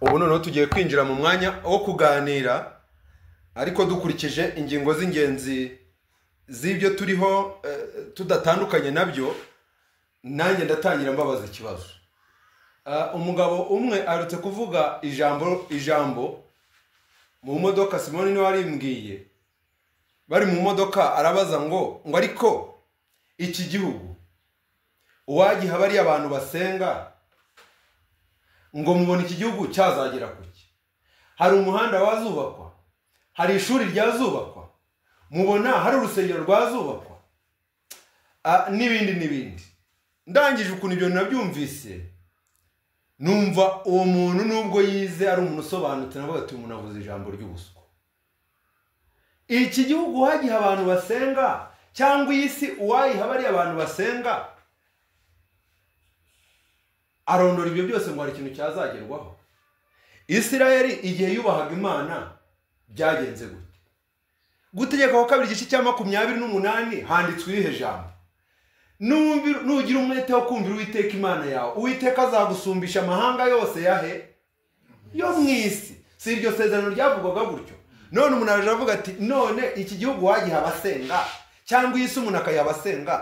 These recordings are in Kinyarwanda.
ubu noneho tugiye kwinjira mu mwanya wo kuganira ariko dukurikije ingingo z'ingenzi z'ibyo turiho eh, tudatandukanye nabyo nanjye ndatangira mbabaza ikibazo Ah, umugabo umwe arutse kuvuga ijambo ijambo mu modoka simoni niwe arimbwiye bari mu modoka arabaza ngo ngo ariko iki gihugu uwagiha bariya abantu basenga ngo mubona iki gihugu cyazagera ku ki hari umuhanda wazubakwa hari ishuri ryazubakwa mubona hari urusengero rwazubakwa Ah, n'ibindi n'ibindi ndangije ukuntu ibyo nabyumvise numva uwo muntu nubwo yize ari umuntu usobanutse navuga ati umuntu avuze ijambo ry'ubuswa iki gihugu uwagiha abantu basenga cyangwa iyi si uwayiha bariya abantu basenga arondora ibyo byose ngo hari ikintu cyazagerwaho isirayeli igihe yubahaga imana byagenze gute gutegeka kwa kabiri igice cya makumyabiri n'umunani handitswe irihe jambo Numvi- nugira umwete wo kumvira uwiteka imana yawe uwiteka azagusumbisha amahanga yose yahe yo mu isi si iryo sezerano ryavugwaga gutyo none umuntu araje aravuga ati none iki gihugu wagiha abasenga cyangwa iyi si umuntu akayiha abasenga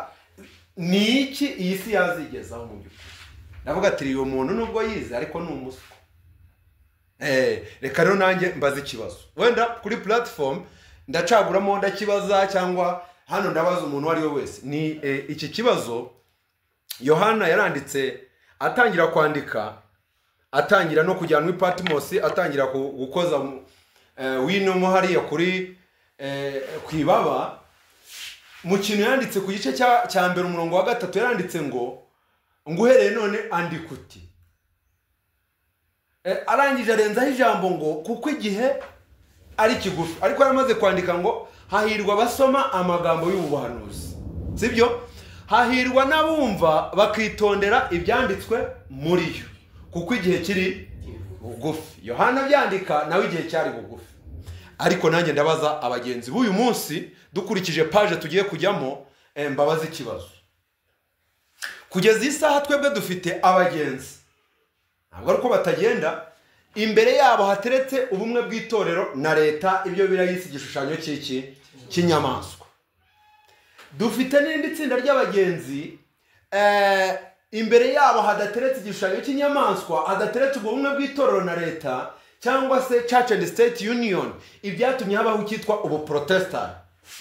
ni iki iyi si yazigezaho mu by'ukuri ndavuga ati uyu muntu nubwo yize ariko ni umuswa Eh, reka rero nanjye mbaze ikibazo wenda kuri platform ndacaguramo ndakibaza cyangwa hano ndabaza umuntu uwo ari we wese ni eh, iki kibazo yohana yaranditse atangira kwandika atangira no kujyanwa i patimosi atangira ku- gukoza mu- eh, wino mo hariya kuri eh, ku ibaba mu kintu yanditse ku gice cya cya mbere umurongo wa gatatu yaranditse ngo ngo uhereye none andika uti Eh, arangije arenzaho ijambo ngo kuko igihe ari kigufi ariko yaramaze kwandika ngo hahirwa abasoma amagambo y'ubuhanuzi sibyo hahirwa n'abumva bakitondera ibyanditswe muri yo kuko igihe kiri bugufi yohana abyandika nawe igihe cyari bugufi ariko nanjye ndabaza abagenzi b'uyu munsi dukurikije paje tugiye kujyamo eh, mbabaza ikibazo kugeza iyi saha twebwe dufite abagenzi ntabwo ari uko batagenda imbere yabo hateretse ubumwe bw'itorero na leta ibyo birayise igishushanyo cy'iki cy'inyamaswa dufite n'irindi tsinda ry'abagenzi eh, imbere yabo hadateretse igishushanyo cy'inyamaswa hadateretse ubwo bumwe bw'itorero na leta cyangwa se church and state union ibyatumye habaho icyitwa ubuprotestant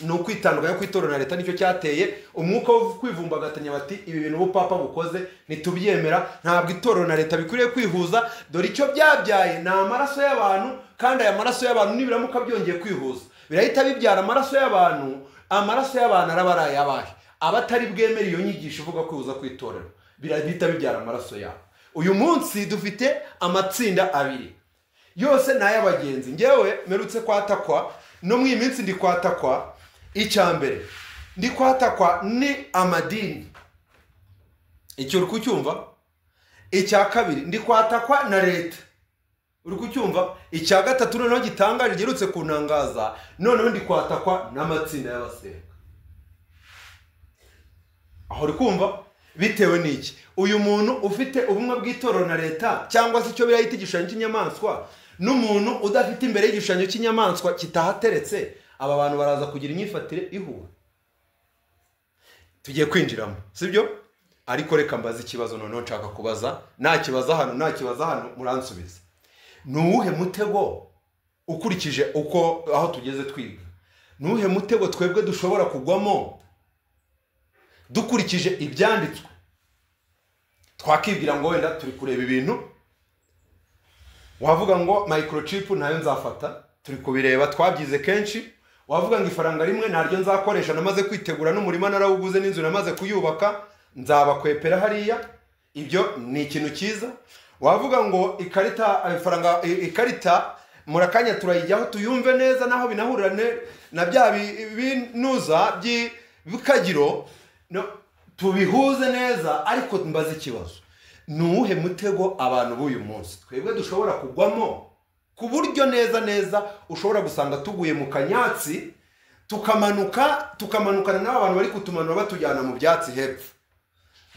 ni ukwitandukanya kw'itorero na leta nicyo cyateye umwuka wo kwivumbagatanya bati ibi bintu ubupapa bukoze ntitubyemera ntabwo itorero na leta bikwiriye kwihuza dore icyo byabyaye ni amaraso y'abantu kandi aya maraso y'abantu nibiramuka byongeye kwihuza birahita bibyara amaraso y'abantu amaraso y'abantu araba ari ayabahe abatari bwemere iyo nyigisho ivuga kwihuza kw'itorero birahita bibyara amaraso yabo uyu munsi dufite amatsinda abiri yose ni ay'abagenzi ngewe mperutse kwatakwa no mu iyi minsi ndi kwatakwa icya mbere ndi kwatakwa ni amadini icyo uri kucyumva icya kabiri ndi kwatakwa na leta uri kucyumva icya gatatu noneho gitangaje giherutse kunangaza noneho ndi kwatakwa n'amatsinda y'abasenga aho uri kumva bitewe n'iki uyu muntu ufite ubumwe bw'itorero na leta cyangwa se icyo birahita igishushanyo cy'inyamaswa n'umuntu udafite imbere y'igishushanyo cy'inyamaswa kitahateretse aba bantu baraza kugira imyifatire ihura tugiye kwinjiramo sibyo ariko reka mbaze ikibazo noneho nshaka kubaza nakibaza hano nakibaza hano muransubiza ni uwuhe mutego ukurikije uko aho tugeze twiga ni uwuhe mutego twebwe dushobora kugwamo dukurikije ibyanditswe twakibwira ngo wenda turi kureba ibintu wavuga ngo microchip ntayo nzafata turi kubireba twabyize kenshi wavuga ngo ifaranga rimwe ntaryo nzakoresha namaze kwitegura n'umurima narawuguze n'inzu namaze kuyubaka nzabakwepera hariya ibyo ni ikintu cyiza wavuga ngo ikarita ifaranga i- ikarita murakanya turayijyaho tuyumve neza naho binahurira ne- na bya bi- binuza by'ikagiro tubihuze neza ariko mbaze ikibazo ni uwuhe mutego abantu b'uyu munsi twebwe dushobora kugwamo ku buryo neza neza ushobora gusanga tuguye mu kanyatsi tukamanuka tukamanukana n'aba bantu bari kutumanura batujyana mu byatsi hepfo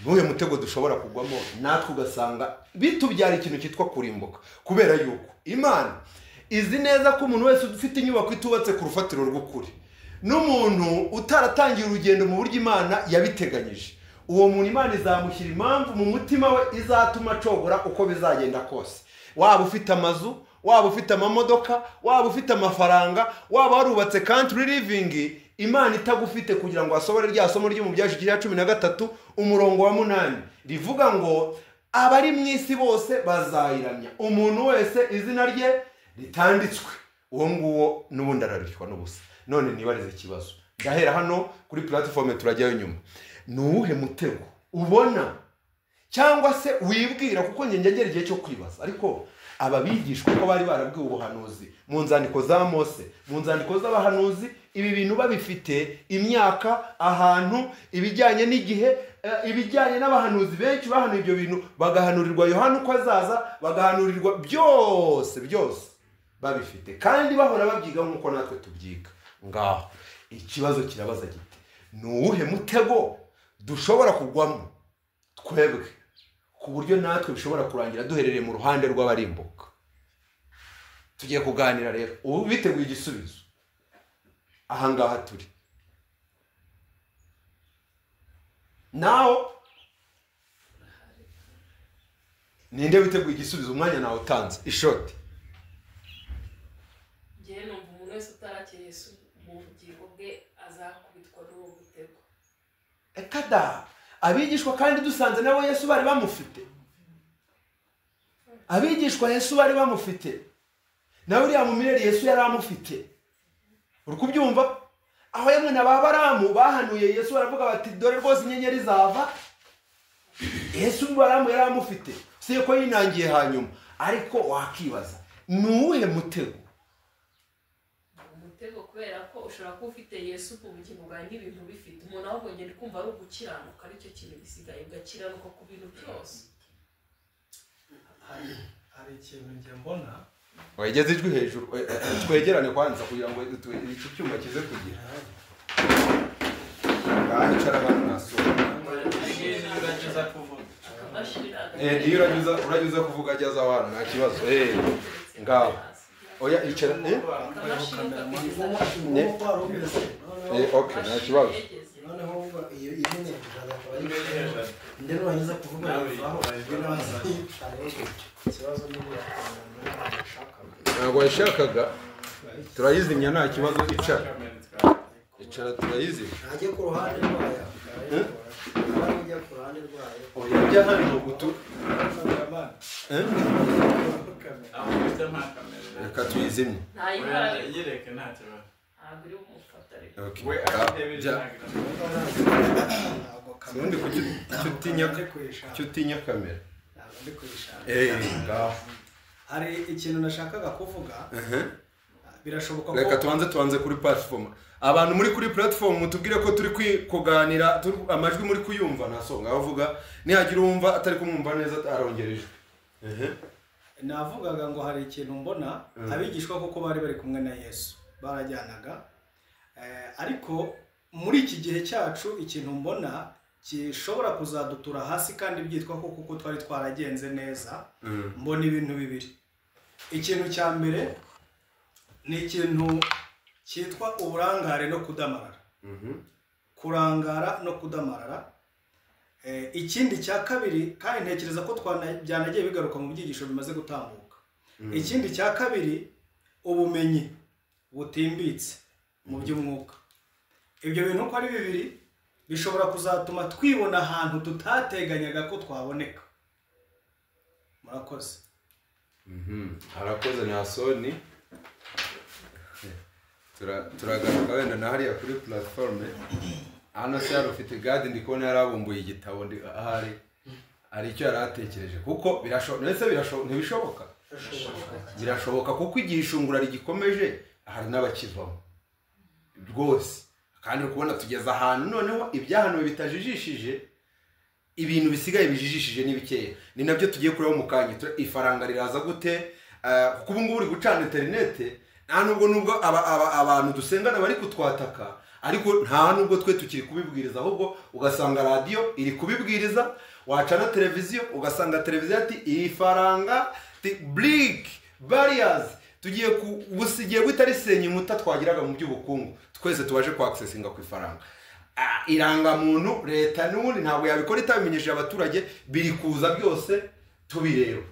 ni uwuhe mutego dushobora kugwamo natwe ugasanga bitubyara ikintu cyitwa kurimbuka kubera yuko imana izi neza ko umuntu wese ufite inyubako itubatse ku rufatiro rw'ukuri n'umuntu utaratangiye urugendo mu buryo imana yabiteganyije uwo muntu imana izamushyira impamvu mu mutima we izatuma acogora uko bizagenda kose waba ufite amazu waba ufite amamodoka waba ufite amafaranga waba warubatse country living imana itagufite kugira ngo hasobore rya somo ryo mu byaje cya cumi na gatatu umurongo wa munani rivuga ngo abari mu isi bose bazayiramya umuntu wese izina rye ritanditswe uwo nguwo n'ubundi ararushwa n'ubusa none nibarize ikibazo ndahera hano kuri puratifomu turajyayo nyuma ni uwuhe mutego ubona cyangwa se wibwira kuko ngengera igihe cyo kwibaza ariko aba bigishwa ko bari barabwiwe ubuhanuzi mu nzandiko za mose mu nzandiko z'abahanuzi ibi bintu babifite imyaka ahantu ibijyanye n'igihe eh, ibijyanye n'abahanuzi benshi bahanuye ibyo bintu bagahanurirwa yohana uko azaza bagahanurirwa byose byose babifite kandi bahora babyiga nk'uko natwe tubyiga ngaho ikibazo kirabaza giti ni uwuhe mutego dushobora kugwamo twebwe ku buryo natwe bishobora kurangira duherereye mu ruhande rw'abarimbuka tugiye kuganira rero ubu biteguye igisubizo ahangaha turi nawe ninde witeguye igisubizo umwanya nawe utanze ishoti ngewe numva umuntu wese utarakira yesu mu bugingo bwe azakubitwa n'uwo mutego kada abigishwa kandi dusanze nabo yesu bari bamufite abigishwa yesu bari bamufite nawe uriya mumirere yesu yari amufite uri kubyumva aho yamwe na ba baramu bahanuye yesu baravuga bati dore rwose inyenyeri zava yesu baramu yari amufite si ko yinangiye hanyuma ariko wakibaza ni uwuhe mutego umutego kubera ko ushobora kuba ufite yesu ku bugingo bwawe n'ibintu bifite umuntu ahubwo ngenda kumva ari ugukiranuka aricyo kintu gisigaye ugakiranuka ku bintu byose hari hari ikintu njye mbona wegeze ijwi hejuru eh, eh, twegerane kwanza kugira ngo tu- iki cyuma kize kugira ngahicara abantu nasohoka ngerageza kuvuga akabashirira Eh, iyo uranyuza uranyuza kuvuga ageze aho hantu nta kibazo eh. ngaho. oya icara eh? Ne? Eh, okay, nta kibazo. noneho uba iyo iyo nyine kuzaza akaba ari Imwe iri hejuru. inde nurangiza kuvuga Nawe yavaho yavaho. ibyo nabaza ikibazo niba yakangana ntabwo ntabwo ashaka yashakaga turayizimya nta kibazo icara icara turayizimya ntajye ku ruhande rwayo Eh? nawe ujya ku ruhande rwayo oya ujya hano gutu Eh? aho ufite nta kamera reka tuyizimye ntayibara yireke nta kibazo ntabwo uri bumufata rero Okay. we Ah, afite jya. biriya ntabwo Sibundi kuki kuki utinya kuki utinya kamera ntabwo ndi kuyishaka Eh, ngaho. hari ikintu nashakaga kuvuga Ehe. birashoboka reka ko tubanze tubanze kuri platform abantu muri kuri platform mutubwire ko turi kwi- kuganira turi- amajwi muri kuyumva nta songa avuga nihagira uwumva atari kumwumva neza arongera ijwi Ehe. navugaga ngo hari ikintu mbona Mm. abigishwa kuko bari bari kumwe na yesu barajyanaga Eh, ariko muri iki gihe cyacu ikintu mbona gishobora kuzadutura hasi kandi byitwa ko kuko twari twaragenze neza Mm. mbona ibintu bibiri ikintu cya mbere ni ikintu cyitwa uburangare no kudamarara Mhm. kurangara no kudamarara Eh, ikindi cya kabiri kandi ntekereza ko twana- byanagiye bigaruka mu byigisho bimaze gutambuka Mm. ikindi cya kabiri ubumenyi butimbitse mu by'umwuka ibyo bintu uko ari bibiri bishobora kuzatuma twibona ahantu tutateganyaga ko twaboneka murakoze Mhm. harakoze nta soni Tura- turagaruka wenda na hariya kuri platform hano se yari ufite gadi ndi kubona yari abumbuye igitabo ndi ahari hari icyo yari atekereje kuko birashoboka ndetse birashoboka ntibishoboka birashoboka kuko igihe ishungura rigikomeje hari n'abakivamo rwose kandi uri kubona tugeze ahantu noneho ibyahanuwe bitajijishije ibintu bisigaye bijijishije ni bikeya ni nabyo tugiye kureba mu kanya tu- ifaranga riraza gute eh, kuko ubu ngubu uri gucana interinete nta nubwo nubwo aba- aba- abantu dusengana bari kutwataka ariko nta nubwo twe tukiri kubibwiriza ahubwo ugasanga radiyo iri kubibwiriza wacana televiziyo ugasanga televiziyo ati iyi faranga ti burike bariyazi tugiye ku busigiye guhita risenya inkuta twagiraga mu by'ubukungu twese tubashe kwakisesinga ku ifaranga Ah, irangamuntu leta n'ubundi ntabwo yabikora itabimenyesheje abaturage biri kuza byose tubireba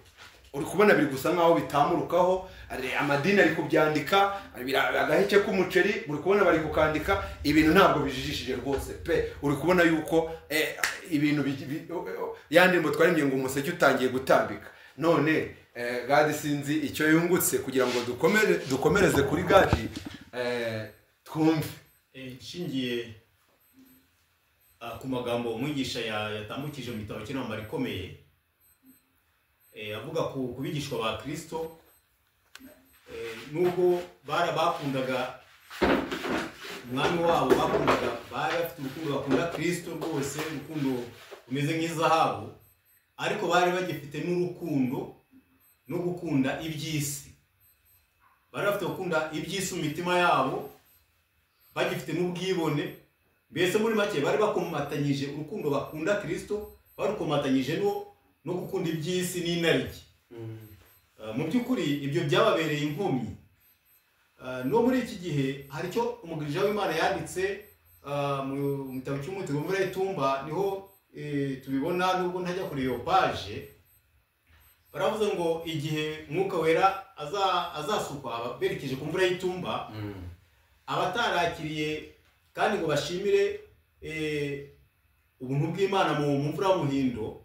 uri kubona biri gusa nk'aho bitamurukaho ari- amadini ari kubyandika bira- agaheke k'umuceri uri kubona bari kukandika ibintu ntabwo bijijishije rwose pe uri kubona yuko eh, ibintu bigi- bi- o- o- yandi ngo twaremye ngo umuseke utangiye gutambika none eh, gadi sinzi icyo yungutse kugira ngo dukomere dukomereze kuri gadi eh, twumve nshingiye ah, ku magambo umwigisha ya- yatambukije mu gitabo cy'intambara ikomeye eh, avuga ku ku bigishwa ba kirisito eh, nubwo bara bakundaga umwami wabo bakundaga bari bafite urukundo bakunda kirisito rwose urukundo rumeze nk'izahabu ariko bari bagifite n'urukundo no gukunda iby'isi bari bafite gukunda iby'isi mu mitima yabo bagifite n'ubwibone mbese muri make bari bakomatanyije urukundo bakunda kirisito barukomatanyije no no gukunda iby'isi n'inaryi Uh, mu by'ukuri ibyo byababereye inkomyi Uh, no muri iki gihe hari icyo umugirija w'imana yanditse uh, mu mu gitabo cy'umutiro muri itumba niho eh, tubibona nubwo ntajya kuri iyo paje baravuze ngo igihe mwuka wera aza- azasukwa aba- berekeje ku mvura y'itumba abatarakiriye kandi ngo bashimire eh, ubuntu bw'imana mu mu mvura y'umuhindo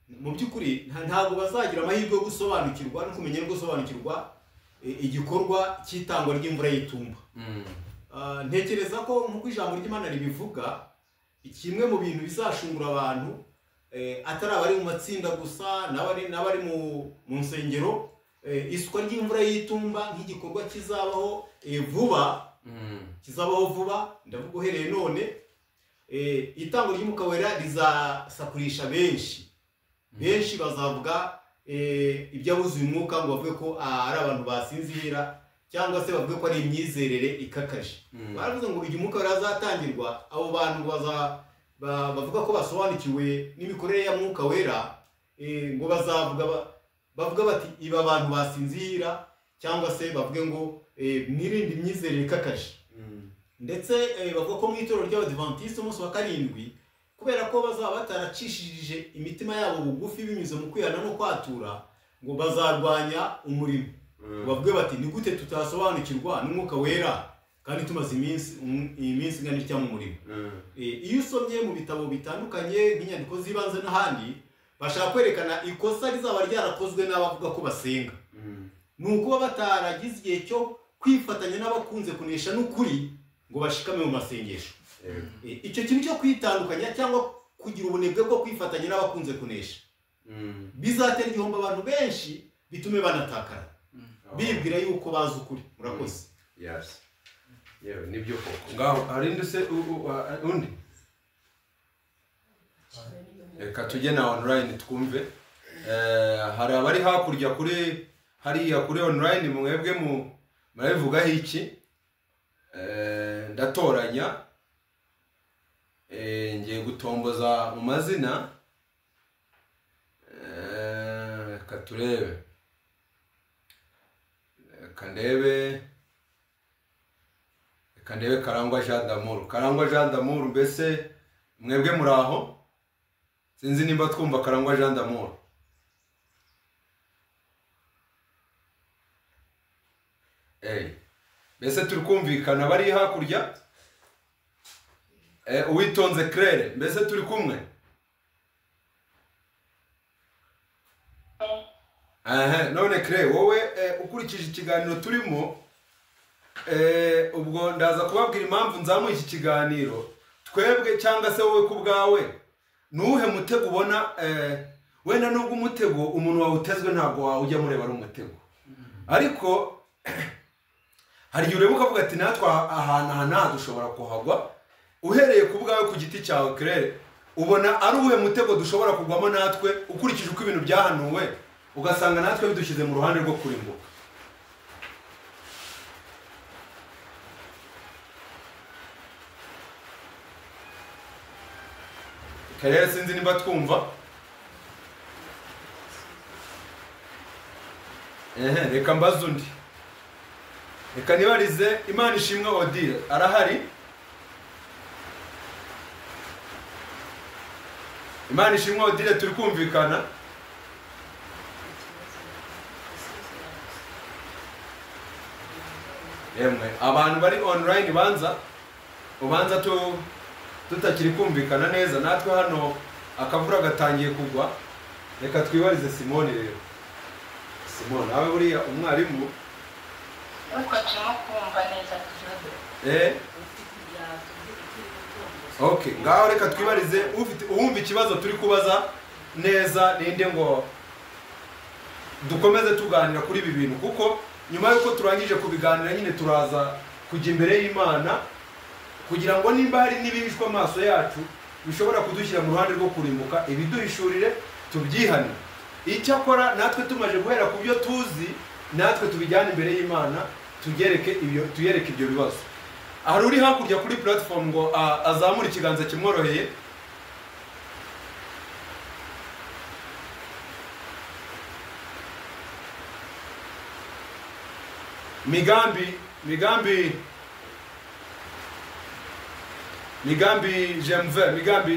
mu by'ukuri nta- ntabwo bazagira amahirwe yo gusobanukirwa no kumenya no gusobanukirwa eh, igikorwa cy'itangwa ry'imvura y'itumba Ah, ntekereza ko nk'uko ijambo ry'imana ribivuga kimwe mu bintu bizashungura abantu eh, atari abari mu matsinda gusa n'abari n'abari mu mu nsengero eh, isukwa ry'imvura y'itumba nk'igikorwa kizabaho eh, vuba kizabaho vuba ndavuga uhereye none eh, itango ry'umwuka wera rizasakurisha benshi benshi bazavuga eh, ibyabuze uyu mwuka ngo bavuge ko ah, ari abantu basinzira cyangwa se bavuge ko ari imyizerere ikakaje baravuze ngo igihe umwuka wera azatangirwa abo bantu baza- ba- bavuga ko basobanukiwe n'imikorere ya mwuka wera eh, ngo bazavuga ba- bavuga bati ibi abantu basinzira cyangwa se bavuge ngo eh, mwirinde imyizerere ikakaje ndetse eh, bavuga ko mu itorero ry'abadivantisite umunsi wa karindwi kubera ko bazaba bataracishije imitima yabo bugufi binyuze mu kwihana no kwatura ngo bazarwanya umurimo ngo bavuge bati ni gute tutasobanukirwa n'umwuka wera kandi tumaze iminsi um- iminsi ingana itya mu murimo Eh, iyo usomye mu bitabo bitandukanye nk'inyandiko z'ibanze n'ahandi bashaka kwerekana ikosa rizaba ryarakozwe n'abavuga ko basenga ni ukuba bataragize igihe cyo kwifatanya n'abakunze kunesha n'ukuri ngo bashikame mu masengesho E, icyo kintu cyo kwitandukanya cyangwa kugira ubunebwe bwo kwifatanya n'abakunze kunesha bizatera igihombo abantu benshi bitume banatakara bibwira yuko bazi ukuri murakoze yes yewe nibyo koko ngaho harinde se u- u- a- undi reka tujye na online twumve Eh, hari abari hakurya kuri hariya kuri online mwebwe mu murabivugaho iki Eh, ndatoranya Eh, ngiye gutomboza mu mazina Eh, reka turebe reka ndebe reka ndebe karangwa jean d'amour karangwa jean d'amour mbese mwebwe muri aho sinzi nimba twumva karangwa jean d'amour Ey. mbese turi kumvikana bari hakurya Eh, uwitonze claire mbese turi kumwe Aha, none claire wowe eh, ukurikije ikiganiro turimo Eh, ubwo ndaza kubabwira impamvu nzamuha iki kiganiro twebwe cyangwa se wowe ku bwawe ni uwuhe mutego ubona eh, wenda nubwo umutego umuntu wawutezwe ntabwo wawujya mureba ari umutego ariko hari igihe ureba ukavuga ati natwe aha- ahantu aha nta dushobora kuhagwa uhereye ku bwawe ku giti cyawe kirere ubona ari uwuhe mutego dushobora kugwamo natwe ukurikije uko ibintu byahanuwe ugasanga natwe bidushyize mu ruhande rwo kurimbuka karere sinzi niba twumva ehe reka mbaze undi reka nibarize imana ishimwe odile arahari imana ishimwe odile turi kumvikana yemwe abantu bari online banza ubanza tu tutakiri kumvikana neza natwe hano akavura gatangiye kugwa reka twibarize simoni rero simoni abe buriya umwarimu ariko turimo kumva neza ikibazo eh okay ngaho reka twibarize ufite uwumva ikibazo turi kubaza neza ninde ngo dukomeze tuganira kuri ibi bintu kuko nyuma y'uko turangije kubiganira nyine turaza kujya imbere y'imana kugira ngo nimba hari n'ibihishwe amaso yacu bishobora kudushyira mu ruhande rwo kurimbuka ibiduhishurire tubyihane icyakora natwe tumaze guhera ku byo tuzi natwe tubijyane imbere y'imana tugereke ibyo tuyereke ibyo bibazo hari uri hakurya kuri puratifomu ngo a- azamure ikiganza kimworoheye migambi migambi migambi jemve migambi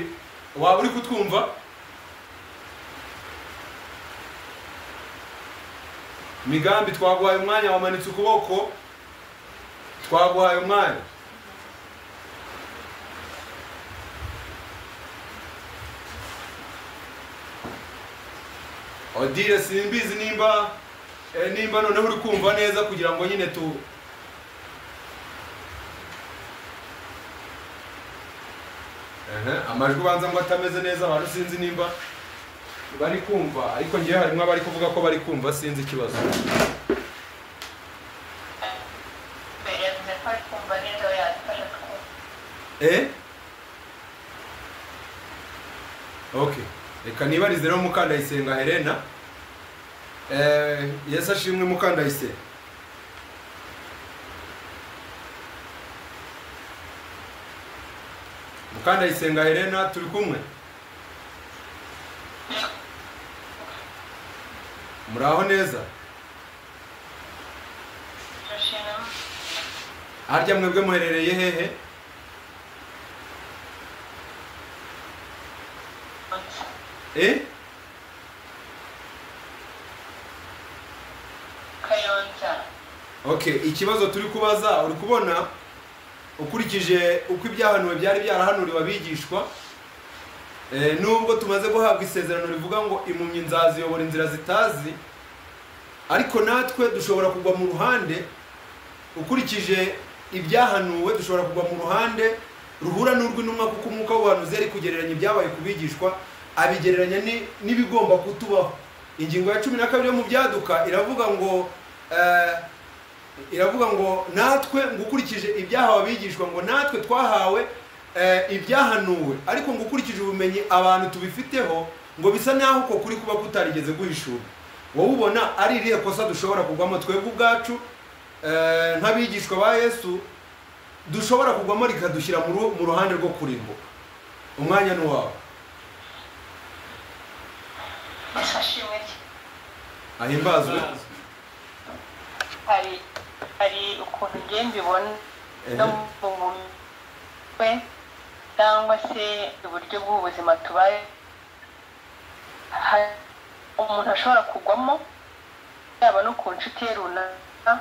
waba uri kutwumva migambi twaguhaye umwanya wamanitse ukuboko twaguhaye umwanya odile simbizi nimba eh, nimba noneho uri kumva neza kugira ngo nyine tu Ehe, amajwi ubanza ngo atameze neza abantu sinzi nimba bari kumva ariko ngewe harimo abari kuvuga ko bari kumva sinzi ikibazo mbere yavuze ko ari kumva neza we yadufasha twumva eh okay reka nibarize rero mukandayisenga helena eh yesu ashimwe mukandayisenga mukandayisenga helena turi kumwe muraho neza turashima harya mwebwe muherereye hehe umunsi eh kayonza okay ikibazo turi kubaza uri kubona ukurikije uko ibyahanuwe byari byarahanuriwe abigishwa eh, nubwo tumaze guhabwa isezerano rivuga ngo impumyi nzaziyobora inzira zitazi ariko natwe dushobora kugwa mu ruhande ukurikije ibyahanuwe dushobora kugwa mu ruhande ruhura n'urw'intumwa kuko umwuka w'ubuhanuzi yari kugereranya ibyabaye ku bigishwa abigereranya ni- n'ibigomba kutubaho ingingo ya cumi na kabiri yo mu byaduka iravuga ngo eh, iravuga ngo natwe ngo ukurikije ibyahawe abigishwa ngo natwe twahawe eh, ibyahanuwe ariko ngo ukurikije ubumenyi abantu tubifiteho ngo bisa naho uko kuri kuba kutarigeze guhishura wowe ubona ari irihe kosa dushobora kugwamo twebwe ubwacu eh, nk'abigishwa ba yesu dushobora kugwamo rikadushyira mu ru- mu ruhande rwo kurimbuka umwanya ni wawe yafashimwe ahimbazwe hari hari ukuntu ngiye mbibona no Ehe. mu mutwe cyangwa se uburyo bw'ubuzima tubaye hari umuntu ashobora kugwamo yaba no ku nshuti ye runaka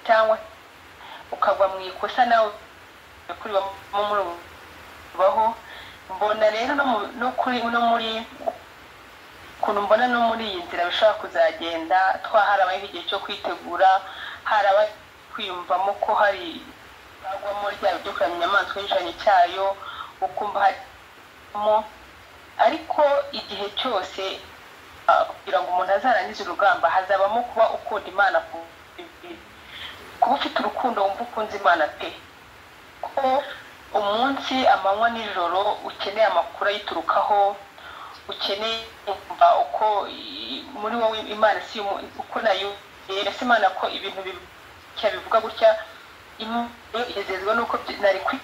cyangwa ukagwa mu ikosa nawe kuribamo muri ubu baho mbona rero no mu- no kuri no muri ukuntu mbona no muri iyi nzira bishobora kuzagenda twaharabayeho igihe cyo kwitegura haraba kwiyumvamo ko hari bagwamo rya byo kuramya inyamaswa y'ijana cyayo ukumva harimo ariko igihe cyose ah, kugira ngo umuntu azarangize urugamba hazabamo kuba ukunda imana ku kuba ufite urukundo wumva ukunze imana pe ko umunsi amanywa n'ijoro ukeneye amakuru ayiturukaho ukeneye kumva uko i- muri wowe imana si umu- uko nayo ese imana ko ibintu bitya bivuga gutya imwe yezezwa nuko byi- nari kwi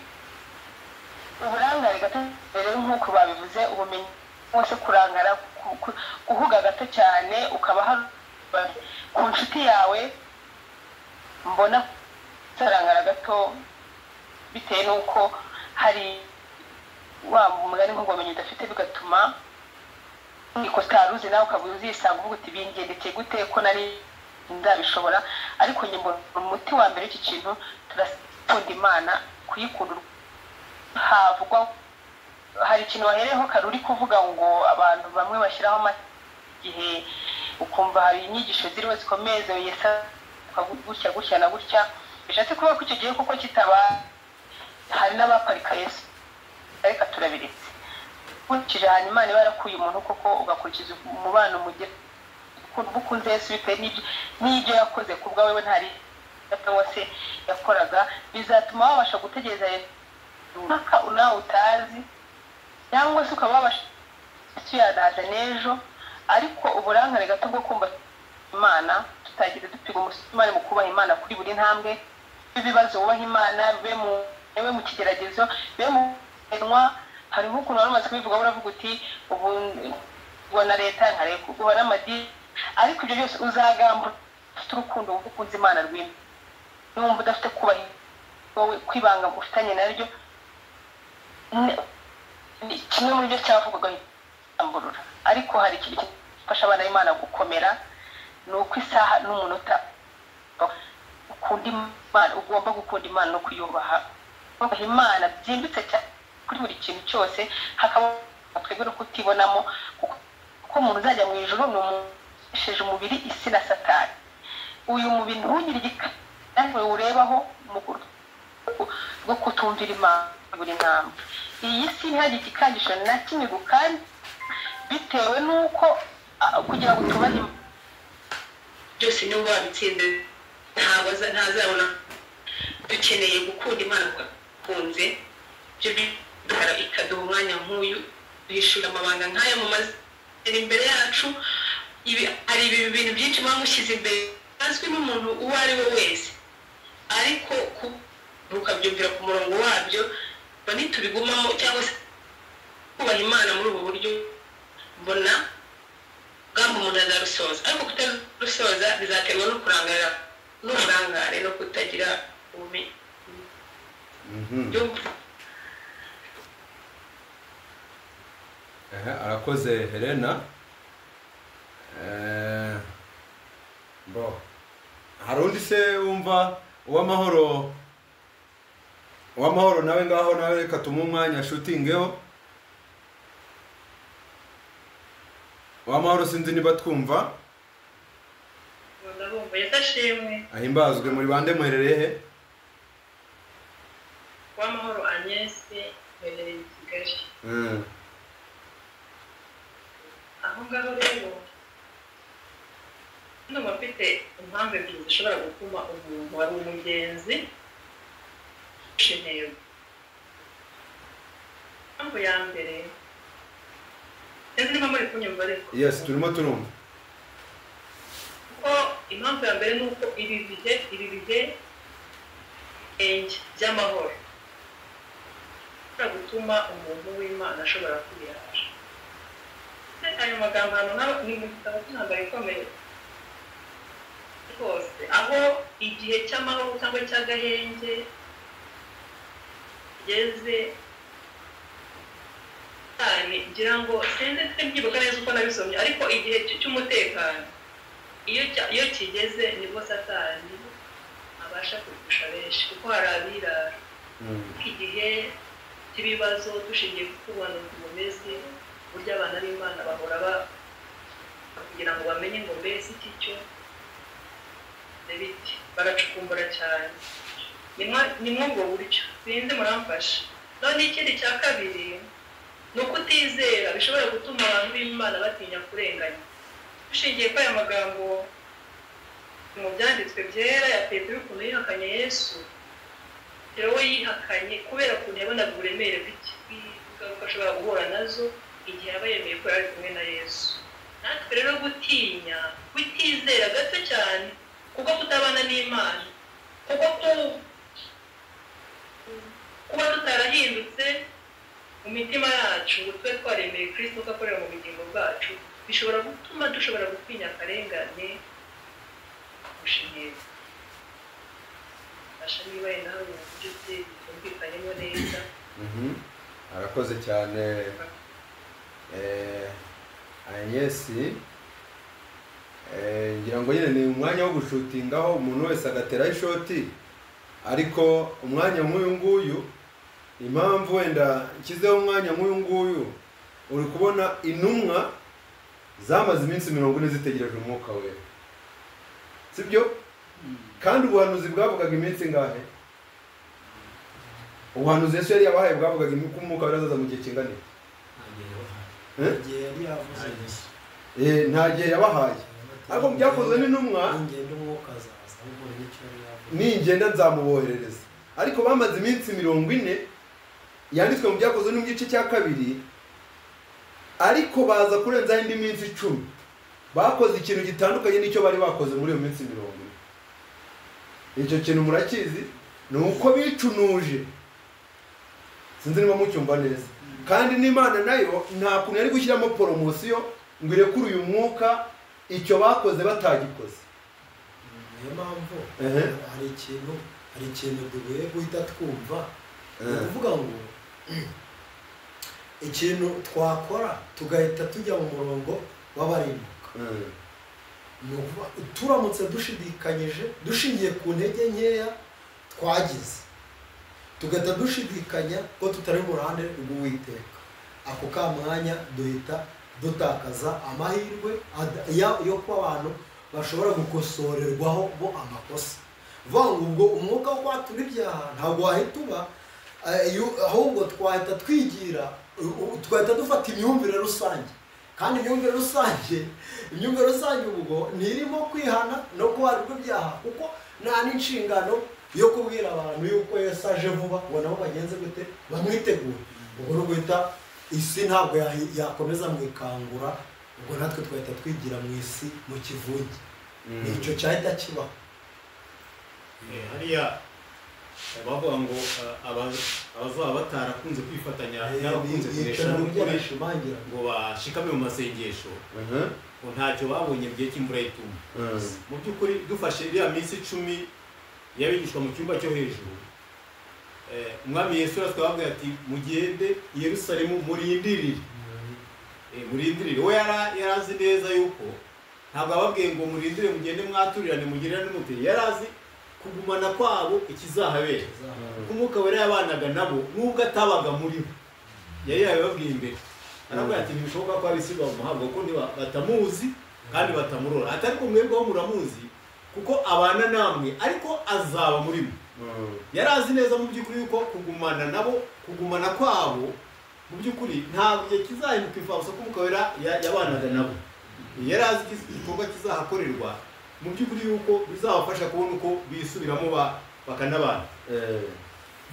uburangare gato rero nk'uko babivuze ubumenyi bwose kurangara ku- ku- guhuga gato cyane ukaba hari babi ku nshuti yawe mbona sarangara gato bitewe n'uko hari wa mugani ngo wamenye udafite bigatuma ikosa ruzi nawe ukaba uzisanga uvuga uti bingendekeye gute ko nari ndabishobora ariko njye mbona umuti wa mbere w'iki kintu turakunda imana kuyikunda havugwa hari ikintu wahereyeho kare uri kuvuga ngo abantu bamwe bashyiraho amata igihe ukumva hari inyigisho ziriho zikomeye zoyesa gutya gutya na gutya bishatse kuvuga ko icyo gihe kuko kitaba hari n'abaparika yesu ariko turabiretse ukurikije hanyuma niba yarakuye umuntu koko ugakurikiza umubano mugira ukuntu uba ukunze yesu bitewe n'ibyo n'ibyo yakoze ku bwawe we ntari cyangwa se yakoraga bizatuma wabasha gutegereza runaka nawe utazi cyangwa se ukaba wabasha tuyanaza n'ejo ariko uburangare gato bwo kumva imana tutagize dupiga umusimani mu kubaha imana kuri buri ntambwe ibibazo wubaha imana bibe mu bibe mu kigeragezo bibe mu kugenwa hari nk'ukuntu wari umaze kubivuga uravuga uti ubu ngo na leta nkareba kuguha n'amadini ariko ibyo byose uzagamba ufite urukundo wumva ukunze imana rwima niwumva udafite kubaha wowe kwibanga ufitanye naryo ni- ni kimwe muri byo cyavugwaga amburura ariko hari ikintu gifasha abana b'imana gukomera ni uko isaha n'umunota ukunda imana ugomba gukunda imana no kuyubaha kubaha imana byimbitse cyane kuri buri kintu cyose hakaba twebwe no kutibonamo kuko kuko umuntu uzajya mu ijoro ni umuntu ukoresheje umubiri isi na satani uyu mubiri ntunyiri igikari uwurebaho mu rwo kutumvira imana buri ntambwe iyi si ntihagire igikangisho na kimwe gukandi bitewe n'uko ah, kugira ngo tubahe Imana, byose niba wabitsinze ntabwo aza- ntazabona dukeneye gukunda imana twakunze ibyo bidukara ikaduha umwanya nk'uyu tuyishura amabanga nk'aya mu mazina imbere yacu ibi hari ibi bintu byinshi muba mushyize imbere azwi n'umuntu uwo ari we wese ariko ku- ukabyumvira ku murongo wabyo ngo nitubigumamo cyangwa se kubaha imana muri ubu buryo mbona ubwambu umuntu azarusoza ariko kutarusoza bizaterwa no kurangarira n'uburangare no kutagira ubumenyi byumva Ehe, arakoze helena Eh, bo hari undi se wumva uw'amahoro uw'amahoro nawe ngaho nawe reka tumuhe umwanya ashutingeho uw'amahoro sinzi niba twumva ndabumva yadashimwe ahimbazwe muri bande muherereye he uwamahoro agnes mbereye i kigali Mm. aho ngaho rero ndumva mfite impamvu ebyiri zishobora gutuma umuntu wari umugenzi guca intego impamvu ya mbere sinzi niba muri kunyumva ariko yes turimo turumva kuko impamvu ya mbere ni uko ibi bihe ibi bihe enge by'amahoro bishobora gutuma umuntu w'imana ashobora kwiyahasha ndetse ayo magambo hano nawe ni mu gitabo cy'intambara ikomeye rwose aho igihe cy'amahoro cyangwa cy'agahenge kigeze cyane ngira ngo sinzi mbyibuka neza uko nabisomye ariko igihe cy- cy'umutekano iyo cya- iyo kigeze nibwo satani abasha kugusha benshi kuko hari abirara igihe cy'ibibazo dushingiye ku kubona bumeze uburyo abana b'imana bahora ba- kugira ngo bamenye ngo mbese iki cyo biti baracukumbura cyane Nimwa- ni muri ubwo buryo sinzi muramfasha none ikindi cya kabiri ni ukutizera bishobora gutuma abantu b'imana batinya kurenganya dushingiye kuri aya magambo mu byanditswe byera ya petero ukuntu yihakanye yesu petero we yihakanye kubera ukuntu yabonaga uburemere bw'iki- bw'ingaruka ashobora guhura nazo igihe yaba yemeye ko yari kumwe na yesu natwe rero gutinya kutizera gato cyane kuko kutabana n'imana kuko ku- kuba tutarahindutse mu mitima yacu ngo tube twaremeye kirisito ko akorera mu bugingo bwacu bishobora gutuma dushobora gutinya akarengane kurusha intego fasha niba yenda hari uburyo bye bwumvikanyemo neza Mhm. arakoze cyane eh, Agnes Eh, ngira ngo nyine ni umwanya wo gushutingaho umuntu wese agateraho ishoti ariko umwanya nk'uyu nguyu impamvu wenda nshyizeho umwanya nk'uyu nguyu uri kubona intumwa zamaze iminsi mirongo ine zitegereje umwuka wera sibyo kandi ubuhanuzi bwavugaga iminsi ngahe ubuhanuzi yesu yari yabahaye bwavugaga ko umwuka wera azaza mu gihe kingana iki? Eh? igihe yari yavuze yesu Eh, nta gihe yabahaye ariko mu byakozwe n'intumwa ingendo umwuka azaza ahubwo n'icyo yari yavuze ningenda nzamuboherereza ariko bamaze iminsi mirongo ine yanditswe mu byakozwe no mu gice cya kabiri ariko baza kurenzaho indi minsi icumi bakoze ikintu gitandukanye n'icyo bari bakoze muri iyo minsi mirongo ine icyo kintu murakizi ni uko bicunuje sinzi niba mucyumva neza kandi n'imana nayo nta kuntu yari gushyiramo poromosiyo ngo irekure uyu mwuka icyo bakoze batagikoze niyo mpamvu Ehe. hari ikintu hari ikintu dukwiye guhita twumva ni Ehe. ukuvuga ngo ikintu twakora tugahita tujya mu murongo w'abarimbuka Mm. ni ukuvuga turamutse dushidikanyije dushingiye ku ntege nkeya twagize tugahita dushidikanya ko tutari mu ruhande rw'uwiteka ako ka mwanya duhita dutakaza amahirwe ad- ya- yo kuba abantu bashobora gukosorerwaho bo amakosa vuga ngo ubwo umwuka wo kwatura ibyaha ntabwo wahita uba eh, iyo- ahubwo twahita twigira u- u- tugahita dufata imyumvire rusange kandi imyumvire rusange imyumvire rusange ubwo ntirimo kwihana no kubarirwa ibyaha kuko nta n'inshingano yo kubwira abantu yuko Yesu aje vuba ngo nabo bagenze gute bamwitegure ubwo ni uguhita isi ntabwo yahi- yakomeza mu ikangura ubwo natwe tugahita twigira mu isi mu kivunge ni icyo cyahita kibaho Eh, hariya bavuga ngo ah, aba- abazaba batarakunze kwifatanya n'abakunze kunesha n'ukuri yishimangira ngo bashikame mu masengesho Mhm. ngo ntacyo babonye mu gihe cy'imvura y'ituma Mm. mu by'ukuri dufashe iriya minsi icumi y'abigishwa mu cyumba cyo hejuru eh, umwami yesu yari twababwira ati mugende i yerusalemu murindirire Eh, murindirire we yari yari azi neza yuko ntabwo ababwiye ngo murindire mugende mwaturirane mugirane n'umutiri yari azi kugumana kwabo ikizahabera kuko umwuka wera yabanaga nabo nubwo atabaga muri bo yari yabibabwiye imbere arabwira ati ntibishoboka ko abisiga mu muhabwa kuko ntiba- batamuzi kandi batamurora atari ko mwebweho muramuzi kuko abana namwe ariko azaba muri mwe Mm. yari azi neza mu by'ukuri yuko kugumana nabo kugumana kwabo mu by'ukuri ntabwo gihe kizahinduka imfabusa ko umwuka wera ya- yabanaga nabo yari azi iki- igikorwa kizahakorerwa mu by'ukuri yuko bizabafasha kubona uko bisubiramo ba- bakanabana Eh.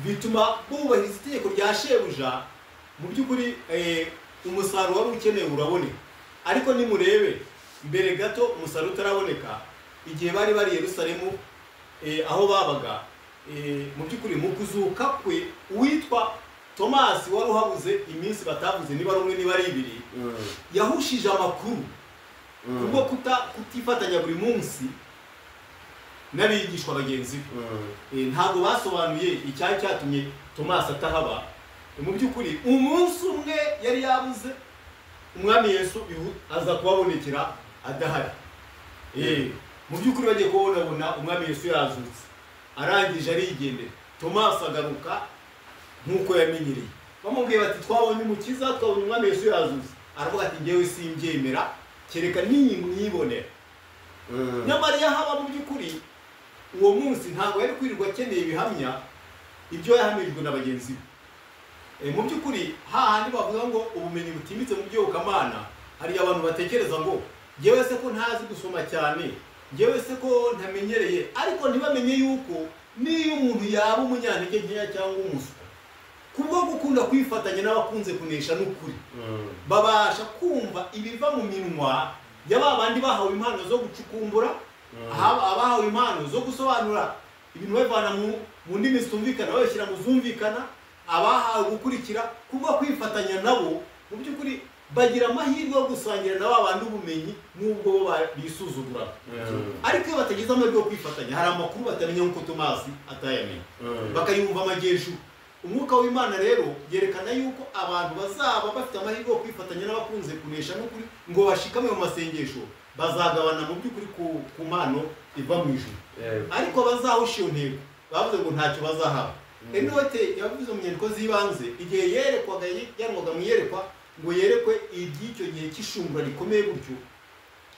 bituma bubahiriza itegeko rya shebuja mu by'ukuri eh, umusaruro wari ukenewe uraboneka ariko nimurebe mbere gato umusaruro utaraboneka igihe bari bari i yerusalemu eh, aho babaga eh, mu by'ukuri mu kuzuka kwe uwitwa tomasi wari uhabuze iminsi batavuze niba ari umwe niba ari ibiri Mm. yahushije amakuru Mm. kubwo kuta kutifatanya buri munsi n'abigishwa bagenzi be Mm. Eh, ntabwo basobanuye icyari cyatumye tomasi atahaba mu by'ukuri umunsi umwe yari yabuze umwami yesu ihu- aza kubabonekera adahari Eh, mu by'ukuri bagiye kubonabona umwami yesu yazutse arangije arigendera tomasi agaruka nk'uko yamenyereye bamubwiye bati twabonye umukiza twabonye umwami yesu yazutse aravuga ati ngewe simbyemera kereka n'iyi mwibonera Mm. nyamara iyo haba mu by'ukuri uwo munsi ntabwo yari kwirirwa akeneye ibihamya ibyo yahamirijwe na bagenzi be Eh, mu by'ukuri hahandi bavuga ngo ubumenyi butimbitse mu by'iyobokamana hari abantu batekereza ngo ngewe se ko ntazi gusoma cyane ngewe se ko ntamenyereye ariko ntibamenye yuko niyo umuntu yaba umunyantege nkeya cyangwa umuswa kubwo gukunda kwifatanya n'abakunze kunesha n'ukuri Mm. babasha kumva ibiva mu minwa ya ba bandi bahawe impano zo gucukumbura ahaba- abahawe impano zo gusobanura ibintu babivana mu mu ndimi zitumvikana babishyira mu zumvikana abahawe gukurikira kubwo kwifatanya nabo mu by'ukuri bagira amahirwe yo gusangira na ba bandi ubumenyi n'ubwo bo ba- bisuzugura ariko iyo batagize amahirwe yo kwifatanya hari amakuru batamenya nk'uko tomasi atayamenya bakayumva amajyejuru umwuka w'imana rero yerekana yuko abantu bazaba bafite amahirwe yo kwifatanya n'abakunze kunesha n'ukuri ngo bashikame mu masengesho bazagabana mu by'ukuri ku, ku mpano iva mu ijuru ariko bazahusha iyo ntego bavuze ngo ntacyo bazahaba enote yavuze mu nyandiko z'ibanze igihe yerekwaga yanwaga mu iyerekwa ngo yerekwe iby'icyo gihe cy'ishungura rikomeye gutyo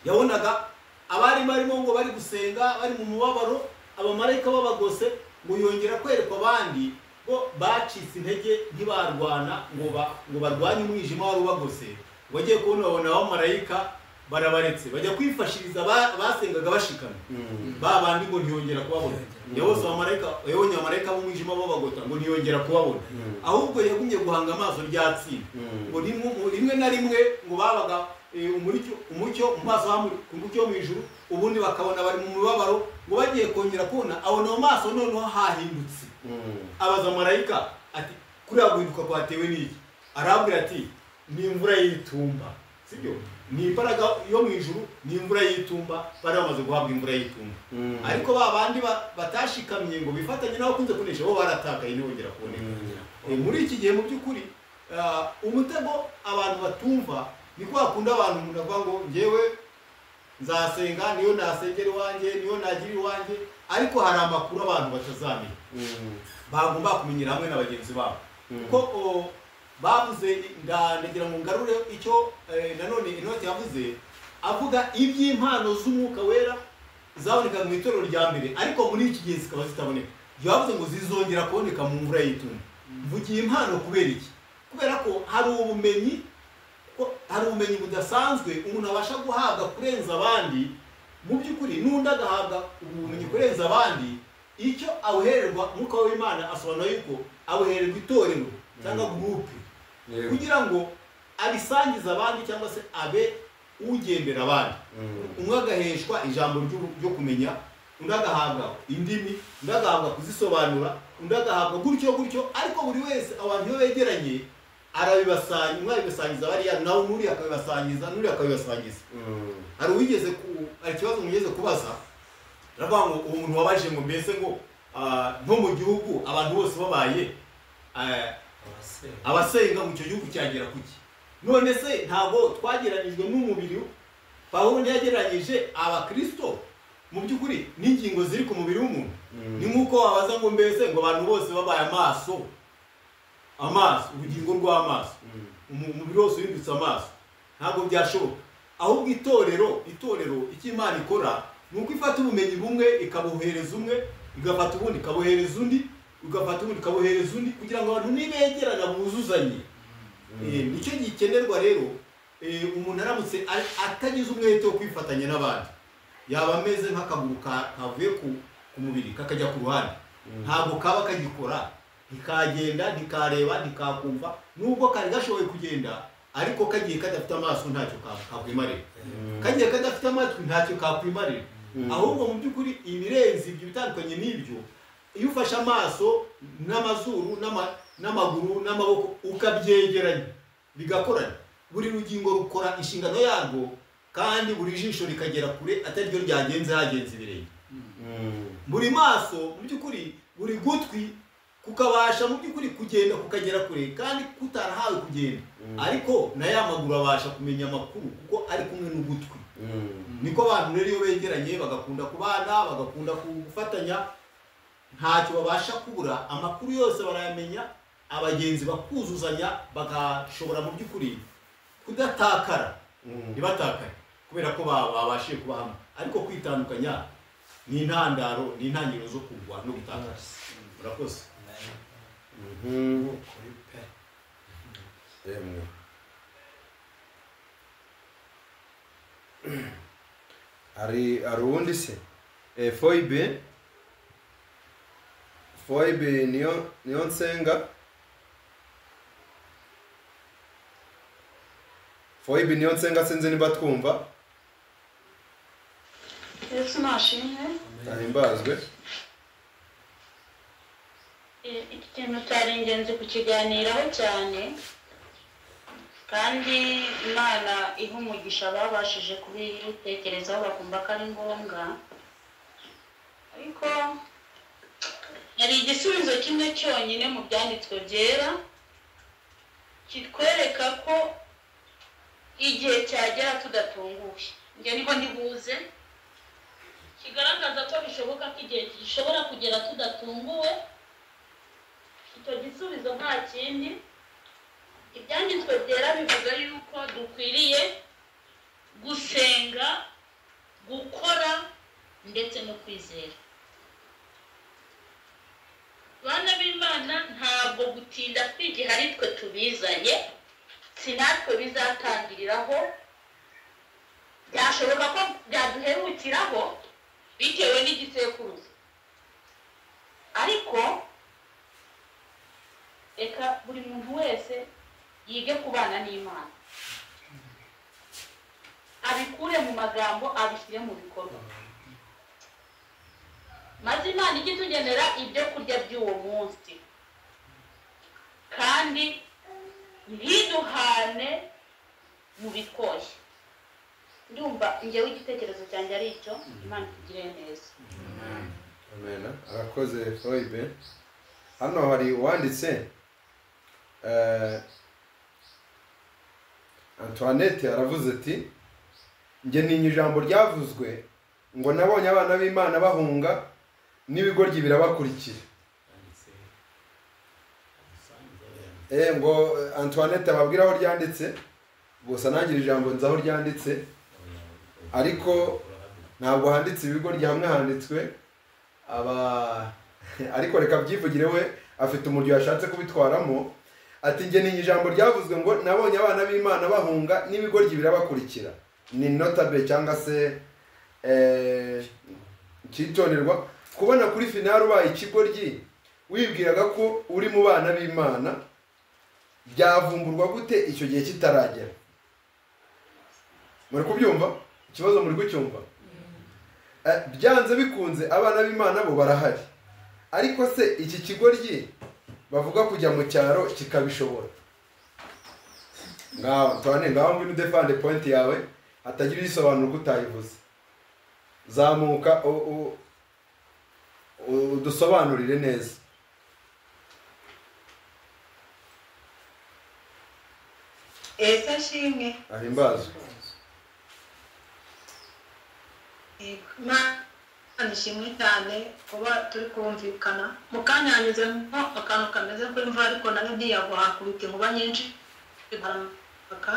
yabonaga abari barimo ngo bari gusenga bari mu mubabaro abamarayika babagose ngo yongera kwerekwa abandi ngo bacitse intege ntibarwana ngo ba- ngo barwanye umwijima wari ubagose wagiye kubona babona abamarayika barabaretse bajya kwifashiriza ba- basengaga bashikamye ba bandi ngo ntiyongera kubabona yabose abamarayika yabonye abamarayika b'umwijima babagota ngo ntiyongera kubabona ahubwo yagumye guhanga amaso rya tsinda ngo rimwe rimwe na rimwe ngo babaga eh, umuricyo- umucyo mu maso hamuri ku mucyo wo mu ijuru ubundi bakabona bari mu mibabaro ngo bagiye kongera kubona abona mu maso noneho hahindutse abaza marayika ati kuriya guhinduka kwatewe n'iki arabwira ati ni imvura y'itumba sibyo ni imbaraga yo mu ijuru ni imvura y'itumba bari bamaze guhabwa imvura y'itumba ariko ba bandi ba- batashikamye ngo bifatanye n'abakunze kunesha bo baratakaye ntibongera kuboneka Eh, muri iki gihe mu by'ukuri ah, umutego abantu batumva ni kwa kundi abantu umuntu avuga ngo ngewe nzasenga niyo nasengera iwanjye niyo nagira iwanjye ariko hari amakuru abantu batazamenya bagomba kumenyera hamwe na bagenzi babo kuko o, bavuze nda- ndagira ngo ngarure icyo eh, nanone inoti yavuze avuga iby'impano z'umwuka wera zabonekaga mu itorero rya mbere ariko muri iki gihe zikaba zitaboneka yavuze ngo zizongera kuboneka mu mvura y'itumba mvugiye impano kubera iki kubera ko hari ubumenyi ko hari ubumenyi budasanzwe umuntu abasha guhabwa kurenza abandi mu by'ukuri n'undi agahabwa ubumenyi kurenza abandi icyo awuhererwa umwuka w'imana asobanura yuko awuhererwa itorero cyangwa gurupe kugira ngo abisangize abandi cyangwa se abe ugendera abandi umwe agaheshwa ijambo ryu- ryo kumenya undi agahabwa indimi undi agahabwa kuzisobanura undi agahabwa gutyo gutyo ariko buri wese abantu iyo begeranye arabibasangiza umwe abibasangiza bariya nawe n'uriya akabibasangiza n'uriya akabibasangiza hari uwigeze ku hari ikibazo mwigeze kubaza aravuga ngo uwo muntu wabaje ngo mbese ngo ah, nko mu gihugu abantu bose babaye ah, abasenga mu icyo gihugu cyagera ku ki none se ntabwo twageranijwe n'umubiri pawulo ntiyagereranyije abakirisito mu by'ukuri n'ingingo ziri ku mubiri w'umuntu ni nk'uko wabaza ngo mbese ngo abantu bose babaye amaso amaso ubugingo rw'amaso umu- umubiri wose uhindutse amaso ntabwo byashoboka ahubwo itorero itorero icyo imana ikora ni uko ifata ubumenyi bumwe ikabuhereza umwe igafata ubundi ikabuhereza undi igafata ubundi ikabuhereza undi kugira ngo abantu nibegerana buzuzanye Eh, nicyo gikenerwa rero eh, umuntu aramutse a- atagize umwete wo kwifatanya n'abandi yaba ameze nk'akaguru ka- kavuye ku ku mubiri kakajya ku ruhande ntabwo kaba kagikora ntikagenda ntikareba ntikakumva nubwo kari gashoboye kugenda ariko kagiye kadafite amaso ntacyo ka- kakwimarira kagiye kadafite amatwi ntacyo kakwimarira ahubwo mu by'ukuri ibirenze ibyo bitandukanye n'ibyo iyo ufashe amaso n'amazuru n'ama- n'amaguru n'amaboko ukabyegeranya bigakorana buri rugingo rukora inshingano yarwo kandi buri jisho rikagera kure atari ryo ryagenze hagenze ibirenge buri maso mu by'ukuri buri gutwi kukabasha mu by'ukuri kugenda kukagera kure kandi kutarahawe kugenda ariko na ya maguru abasha kumenya amakuru kuko ari kumwe n'ugutwi niko abantu rero iyo begeranye bagakunda kubana bagakunda gufatanya ntacyo babasha kubura amakuru yose barayamenya abagenzi bakuzuzanya bagashobora mu by'ukuri kudatakara ntibatakare kubera ko ba- babashije kuba hamwe ariko kwitandukanya ni intandaro ni intangiriro zo kugwa no gutakara murakoze Emwe. hari hari uwundi se Eh, foibe foibe niyo niyo nsenga foibe niyo nsenga sinzi niba twumva yesu nashimwe ahimbazwe iki kintu cyari ingenzi kukiganiraho cyane kandi imana iha umugisha babashije kubitekerezaho bakumva ko ari ngombwa ariko hari igisubizo kimwe cyonyine mu byanditswe byera kitwereka ko igihe cyagera tudatunguye njye niho ntibuze kigaragaza ko bishoboka ko igihe gishobora kugera tudatunguwe icyo gisubizo nta kindi ibyanditswe byera bivuga yuko dukwiriye gusenga gukora ndetse no kwizera bana b'imana ntabwo gutinda kwigiha ari twe tubizanye si natwe bizatangiriraho byashoboka ko byaduherukiraho bitewe n'igisekuruza ariko reka buri muntu wese yige kubana n'imana abikure mu magambo abishyire mu bikorwa maze imana ijye itugenera ibyo kurya by'uwo munsi kandi ntiduhane mu bikoshya ndumva ngewe igitekerezo cyanjye ari icyo imana itugire neza amena arakoze foyibe hano hari uwanditse eh, antoinette aravuze ati njye ntinya ijambo ryavuzwe ngo nabonye abana b'imana bahunga n'ibigoryi birabakurikira eh ngo eh, antoinette ababwira aho ryanditse gusa nangira ijambo nzi aho ryanditse ariko ntabwo handitse ibigoryi hamwe handitswe aba ariko reka byivugire we afite umuryo yashatse kubitwaramo ati njye ni ijambo ryavuzwe ngo nabonye abana b'imana bahunga n'ibigoryi birabakurikira ni notabe cyangwa se eh, icyitonderwa kubona kuri finari ubaye ikigoryi wibwiraga ko uri mu bana b'imana byavumburwa gute icyo gihe kitaragera muri kubyumva ikibazo muri kucyumva Eh, byanze bikunze abana b'imana bo barahari ariko se iki kigoryi bavuga kujya mu cyaro kikabishobora ngaho tubane ngaho ngwino udefande pointi yawe hatagira igisobanuro ko utayivuze zamuka u- u- u- udusobanurire neza ese nshimwe ahimbazwe imana ishimwe cyane kuba turi kumvikana mu kanya yanyuzemo akantu kameze nk'imva ariko nayo ntiyagwa hakubita inkuba nyinshi barampaka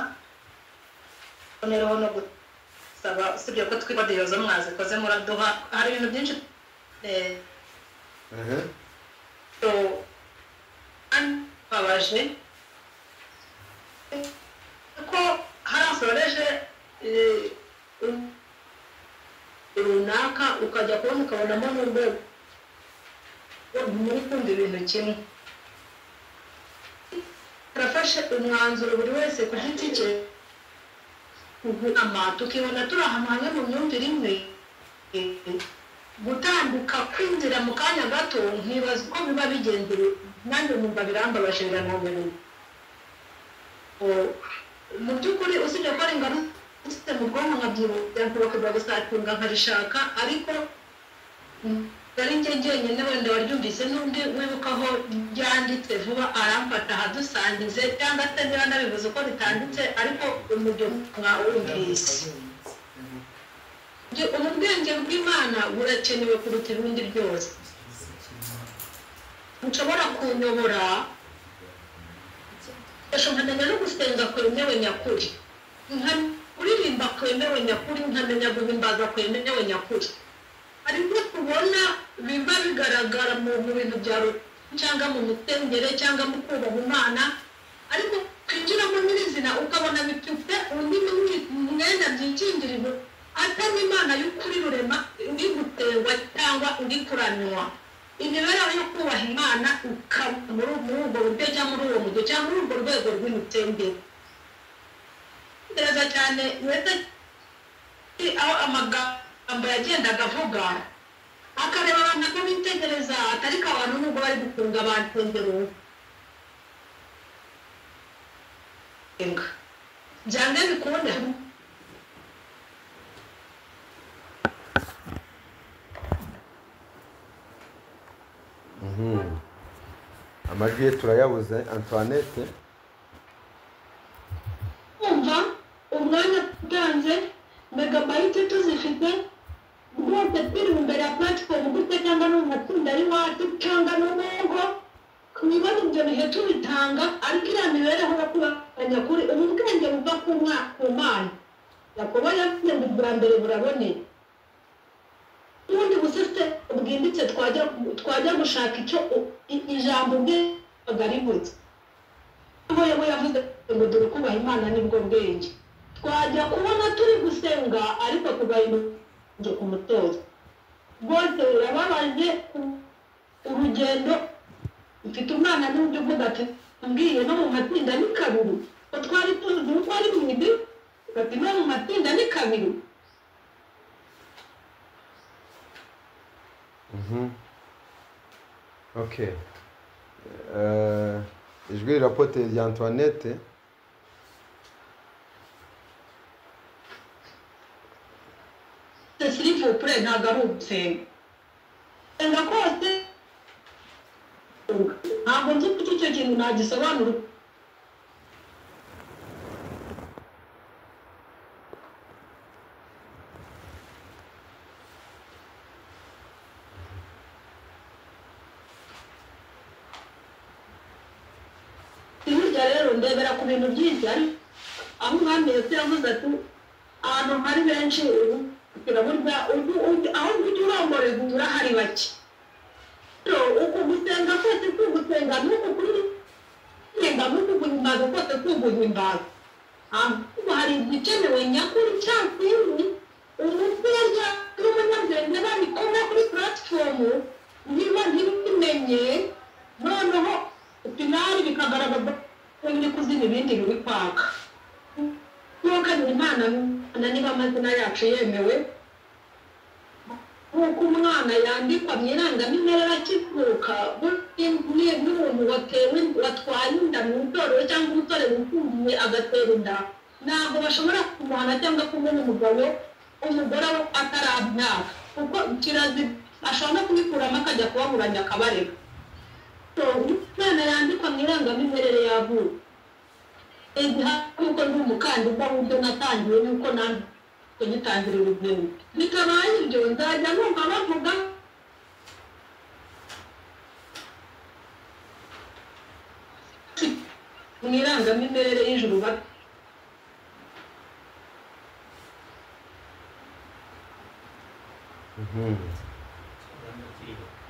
noneho no gusaba usibye ko twiba diyozo mwazikoze muraduha hari ibintu byinshi eh, Ehe. so babaje ko harasoreje eh, um- runaka ukajya kubona ukabonamo n'urwego muri kumva ibintu kimwe turafashe umwanzuro buri wese ku giti cye kuguhama tukibona turi ahantu hamwe mu myumvire imwe gutambuka kwinjira mu kanya gato nkibaza uko biba bigendera nanjye numva birambabaje birananiranye mu by'ukuri usibye ko ari ingaruka mu bwonko nkabyibuka nkubakirwa gusatunga nkarishaka ariko mm, ari njye njyenyine wenda waryumvise n'undi wibuka aho ryanditse vuba aramfata ahadusangize cyangwa se niba nabivuze uko ritanditse ariko umuryo mwawumvise Ibyo- ubu bwenge bw'imana burakenewe kuruta ibindi byose nshobora kunyobora ngashoboranya no gusenga kwemewe nyakuri Nka- kuririmba kwemewe nyakuri nkamenya guhimbaza kwemewe nyakuri hari ibyo tubona biba bigaragara mu mu bintu bya ru- cyangwa mu mitengere cyangwa mu kubaha imana ariko kwinjiramo nyirizina ukabona bifite undi mwi- mwenda byikingirije atari imana y'ukuri rurema indi guterwa cyangwa indi kuranywa imibereho yo kubaha imana ukaba muri muri ubwo buryo cyangwa muri uwo mujyo cyangwa muri urwo rwego rw'imitembere gereza cyane uretse aho amagambo yagendaga avuga akareba abantu ko bitegereza atari ko abantu nubwo bari gufunga abantu imbere byanga bikunda amajwi ye turayabuze antoinette kumva umwanya utanze megabayiti tuzifite rwose turi imbere ya platform gute cyangwa no mu matsinda y'iwacu cyangwa no mu ngo twibona ibyo bihe tubitanga ariko iriya mibereho yo kubanya kuri ubu bwenge buva ku mwaka ku mana yakobo yavuze ngo ubwa mbere buraboneye ubundi busiste bwimbitse twajya twajya gushaka icyo u- i- ijambo ubwenge ari buke aho yewe yavuze ngo dore kubaha imana nibwo bwenge twajya kubona turi gusenga ariko tugahinduka ku mutozo rwose birababaje ku- urugendo mfite umwana n'uburyo uvuga ati mbwiye no mu matsinda ni kabiri ko twari tuzi uko ari mu idi ati no mu matsinda ni kabiri okay Eh, ijwi rirapote rya antoinette silivupure ntabwo ari ugusenga senga kose ntabwo nzi kuko icyo kintu nagisobanura burya rero ndebera ku bintu byinshi ariko aho umwami yose yavuze ati ahantu hari benshi ubu kugira burya ubu ubu- aho ujya uromboreza ubu urahari bake rero uku gusenga kose si ugusenga ni uku kuririmba ni uku guhimbaza kose si uguhimbaza ahubwo hari igikenewe nyakuri cya kintu umupira n'umunyabwenge babikora kuri puratifomu niba ntibimenye noneho finari bikagaragaza ko biri kuzima ibindi biri kwaka twakabiri imana na niba amazina yacu yemewe nk'uko umwana yandikwa mu irangamimerere akivuka burya n'umuntu watewe watwaye inda mu itorero cyangwa umusore wifungiye agatera inda ntabwo bashobora kumuhana cyangwa kumena umugabo umugore we atarabyaka kuko kirazi ashobora no kubikuramo akajya kubaburanya akabarega So, umwana yandikwa mu irangamimerere yavuka nk'uko ndi umukandida w'ibyo natangiwe n'uko nanjye kugitangira urugendo bitabaye ibyo nzajya numva bavuga mu irangamimerere y'ijuru bati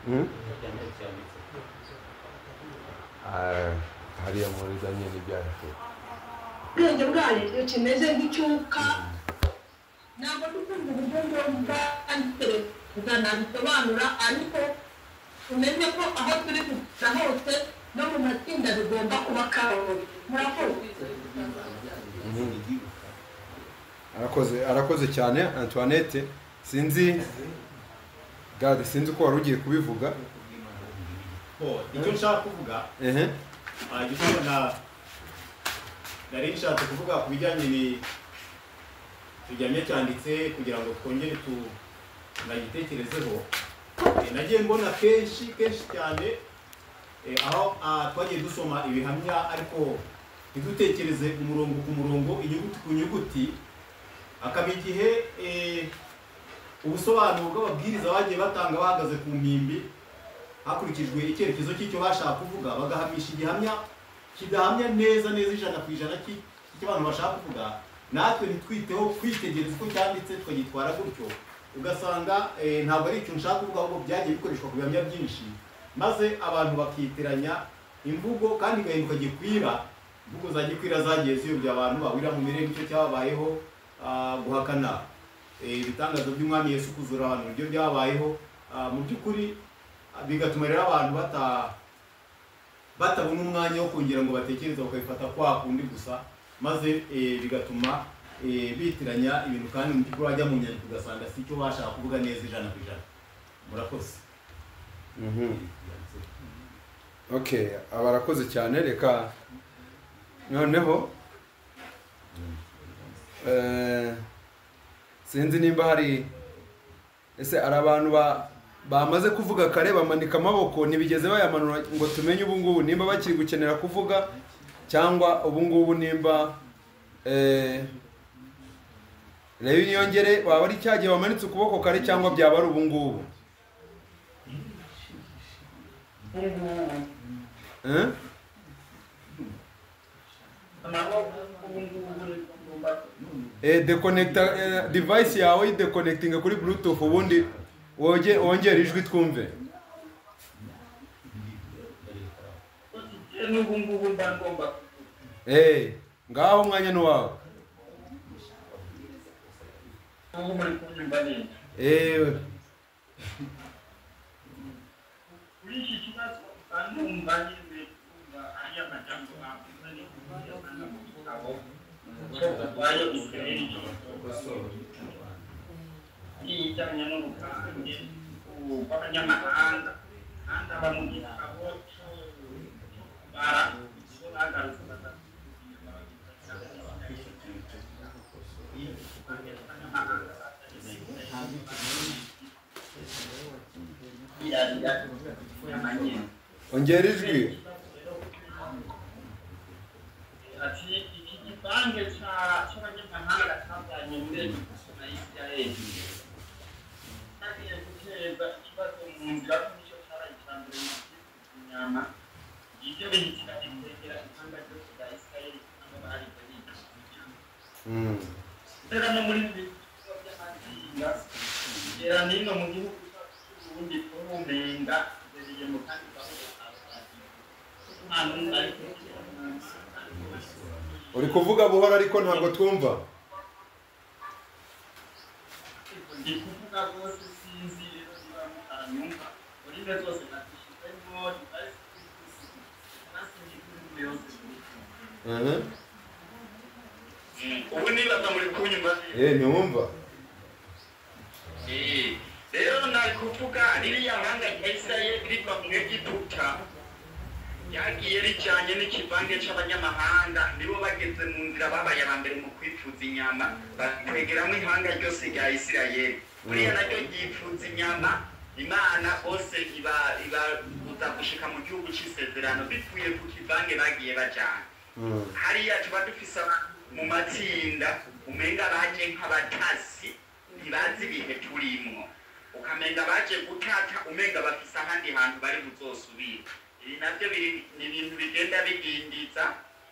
Hmm? Ah, hariya muri daniel ibyaje ubwenge bwayo iyo kimeze nk'icyuka ntabwo dukunda uburyo ngombwa kandi nabisobanura ariko tumenye ko aho turi kugera hose no mu matsinda bigomba kuba karori murakoze arakoze arakoze cyane antoinette sinzi gade sinzi ko wari ugiye kubivuga Oh, icyo nshaka kuvuga ehe hajya ubona nari nshatse kuvuga ku bijyanye ni tujyanye cyanditse kugira ngo twongere tu nagitekerezeho Eh, nagiye mbona kenshi kenshi cyane eh, aho ah, twagiye dusoma ibihamya ariko ntidutekereze umurongo ku murongo inyuguti ku nyuguti akaba igihe eh, ubusobanuro bw'ababwiriza bagiye batanga bahagaze ku mpimbi hakurikijwe icyerekezo cy'icyo bashaka kuvuga bagahamisha igihamya kidahamya neza neza ijana ku ijana cy'i- cy'abantu bashaka kuvuga natwe ntitwiteho kwitegereza uko cyanditse tukagitwara gutyo ugasanga eh, ntabwo ari ikintu ushaka kuvuga ahubwo byagiye bikoreshwa ku bihamya byinshi maze abantu bakitiranya imvugo kandi igahinduka gikwira imvugo za gikwira zagiye ziyobya abantu bahurira mu mirenge icyo cyababayeho ah, guhakana Eh, ibitangazo by'umwami yesu kuzura abantu uburyo byabayeho ah, mu by'ukuri ah, bigatuma rero abantu bata batabona umwanya wo kongera ngo batekereze bakabifata kwa kundi gusa maze eh, bigatuma eh, bitiranya ibintu kandi mu by'ukuri wajya mu nyandiko ugasanga si cyo bashaka kuvuga neza ijana ku ijana murakoze okay aba arakoze cyane reka noneho eh, sinzi nimba hari ese hari abantu ba- bamaze kuvuga kare bamanika amaboko ntibigeze bayamanura ngo tumenye ubu ngubu nimba bakiri gukenera kuvuga cyangwa ubu ngubu nimba eh, reba niyongere waba ari cya gihe wamanitse ukuboko kare cyangwa byaba ari ubu ngubu Eh? eh, dekonekita eh, device yawe uyidekonekitinga kuri bluetooth ubundi woge- wongere ijwi twumve n'ubu ngubu mba ngomba Eh, ngaho umwanya ni wawe ubu muri kunyumva neza Eh, kuri iki kibazo mba numva nyine kumva ari amajambo avuze n'ubuvuzi n'umugabo ko kurwanya israel ijyanye n'uruvange rw'abanyamahanga kandi abamugira abo bara bo bagarutse ongera ijwi ati iki gipange cya- cy'abanyamahanga cyabanye muri na isirayeli cyagiye guteza ikibazo mu nzira y'umucyo cyarayitambira inyama ibyo bihitira bikwegera ibihanga byose bya isirayeli cyangwa abari bariga Mm. rero no muri ibi bikorwa by'amazinga igera n'ino mu gihugu cyacu cy'uburundi kurumenga ibereye mu kandi uri kuvuga buhoro ariko ntabwo twumva ndi kuvuga rwose sinzi rero niba mutanyumva urinde zose natishyizemo Mhm. ubu nibaza muri kunyumva neza Eh, ntiwumva rero nari kuvuga ririya mahanga rya isirayeli riva mu egiputa ryagiye rijyanye n'ikivange cy'abanyamahanga nibo bageze mu nzira babaye aba mbere mu kwifuza inyama batwegeramo ihanga ryose rya isirayeli buriya naryo ryifuza inyama imana bose iba- ibabuza gushika mu gihugu cy'isezerano bivuye ku kivange bagiye bajyana Mm. hariya tuba dufise abantu mu matsinda umenga baje nk'abatasi ntibazi ibihe turimwo ukamenga baje gutata umenga bafise ahandi hantu bari buzosubira ibi nabyo biri- ni ibintu bigenda bidindiza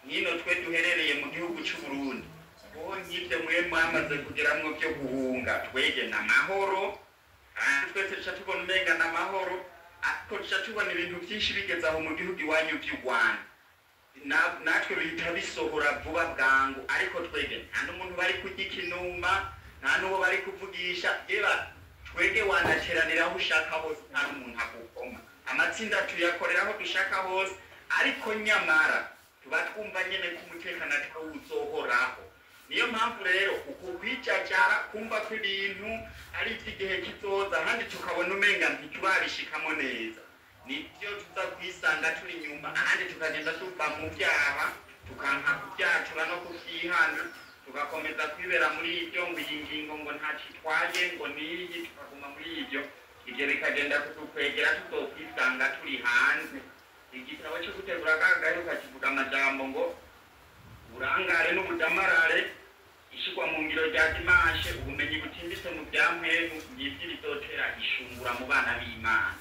nk'ino twe duherereye mu gihugu cy'uburundi ubu nk'ibyo mwe mwamaze kugeramwo byo guhunga twege na mahoro kandi twese tuca tubona umenga na mahoro ariko tuca tubona ibintu byinshi bigeze aho mu gihugu iwanyu by'u rwanda na- natwe bihita bisohora vuba bwangu ariko twege nta n'umuntu bari kurya ikinuma nta n'uwo bari kuvugisha reba twege wanateranira aho ushaka hose nta n'umuntu agukoma amatsinda tuyakorera aho dushaka hose ariko nyamara tuba twumva nyine ko umutekano atari wo uzohoraho niyo mpamvu rero uku kwicacara kumva ko ibintu ari iby'igihe kizoza kandi tukabona umenga ntitubabishikamo neza nibyo tuza kwisanga turi inyuma ahandi tukagenda tuva mu byaha tukanka kubyatura no kubyihana tugakomeza kwibera muri ibyo ngo iyi ngingo ngo ntacitwaye ngo n'iyi tukaguma muri ibyo ibyo bikagenda kudukwegera tutokwisanga turi hanze igitabo cyo gutegura kagayo kakivuga amajambo ngo burangare n'ubudamarare ishyirwa mu ngiro rya dimashe ubumenyi butimbitse mu bya mwenu ngibyo bizotera ishungura mu bana b'imana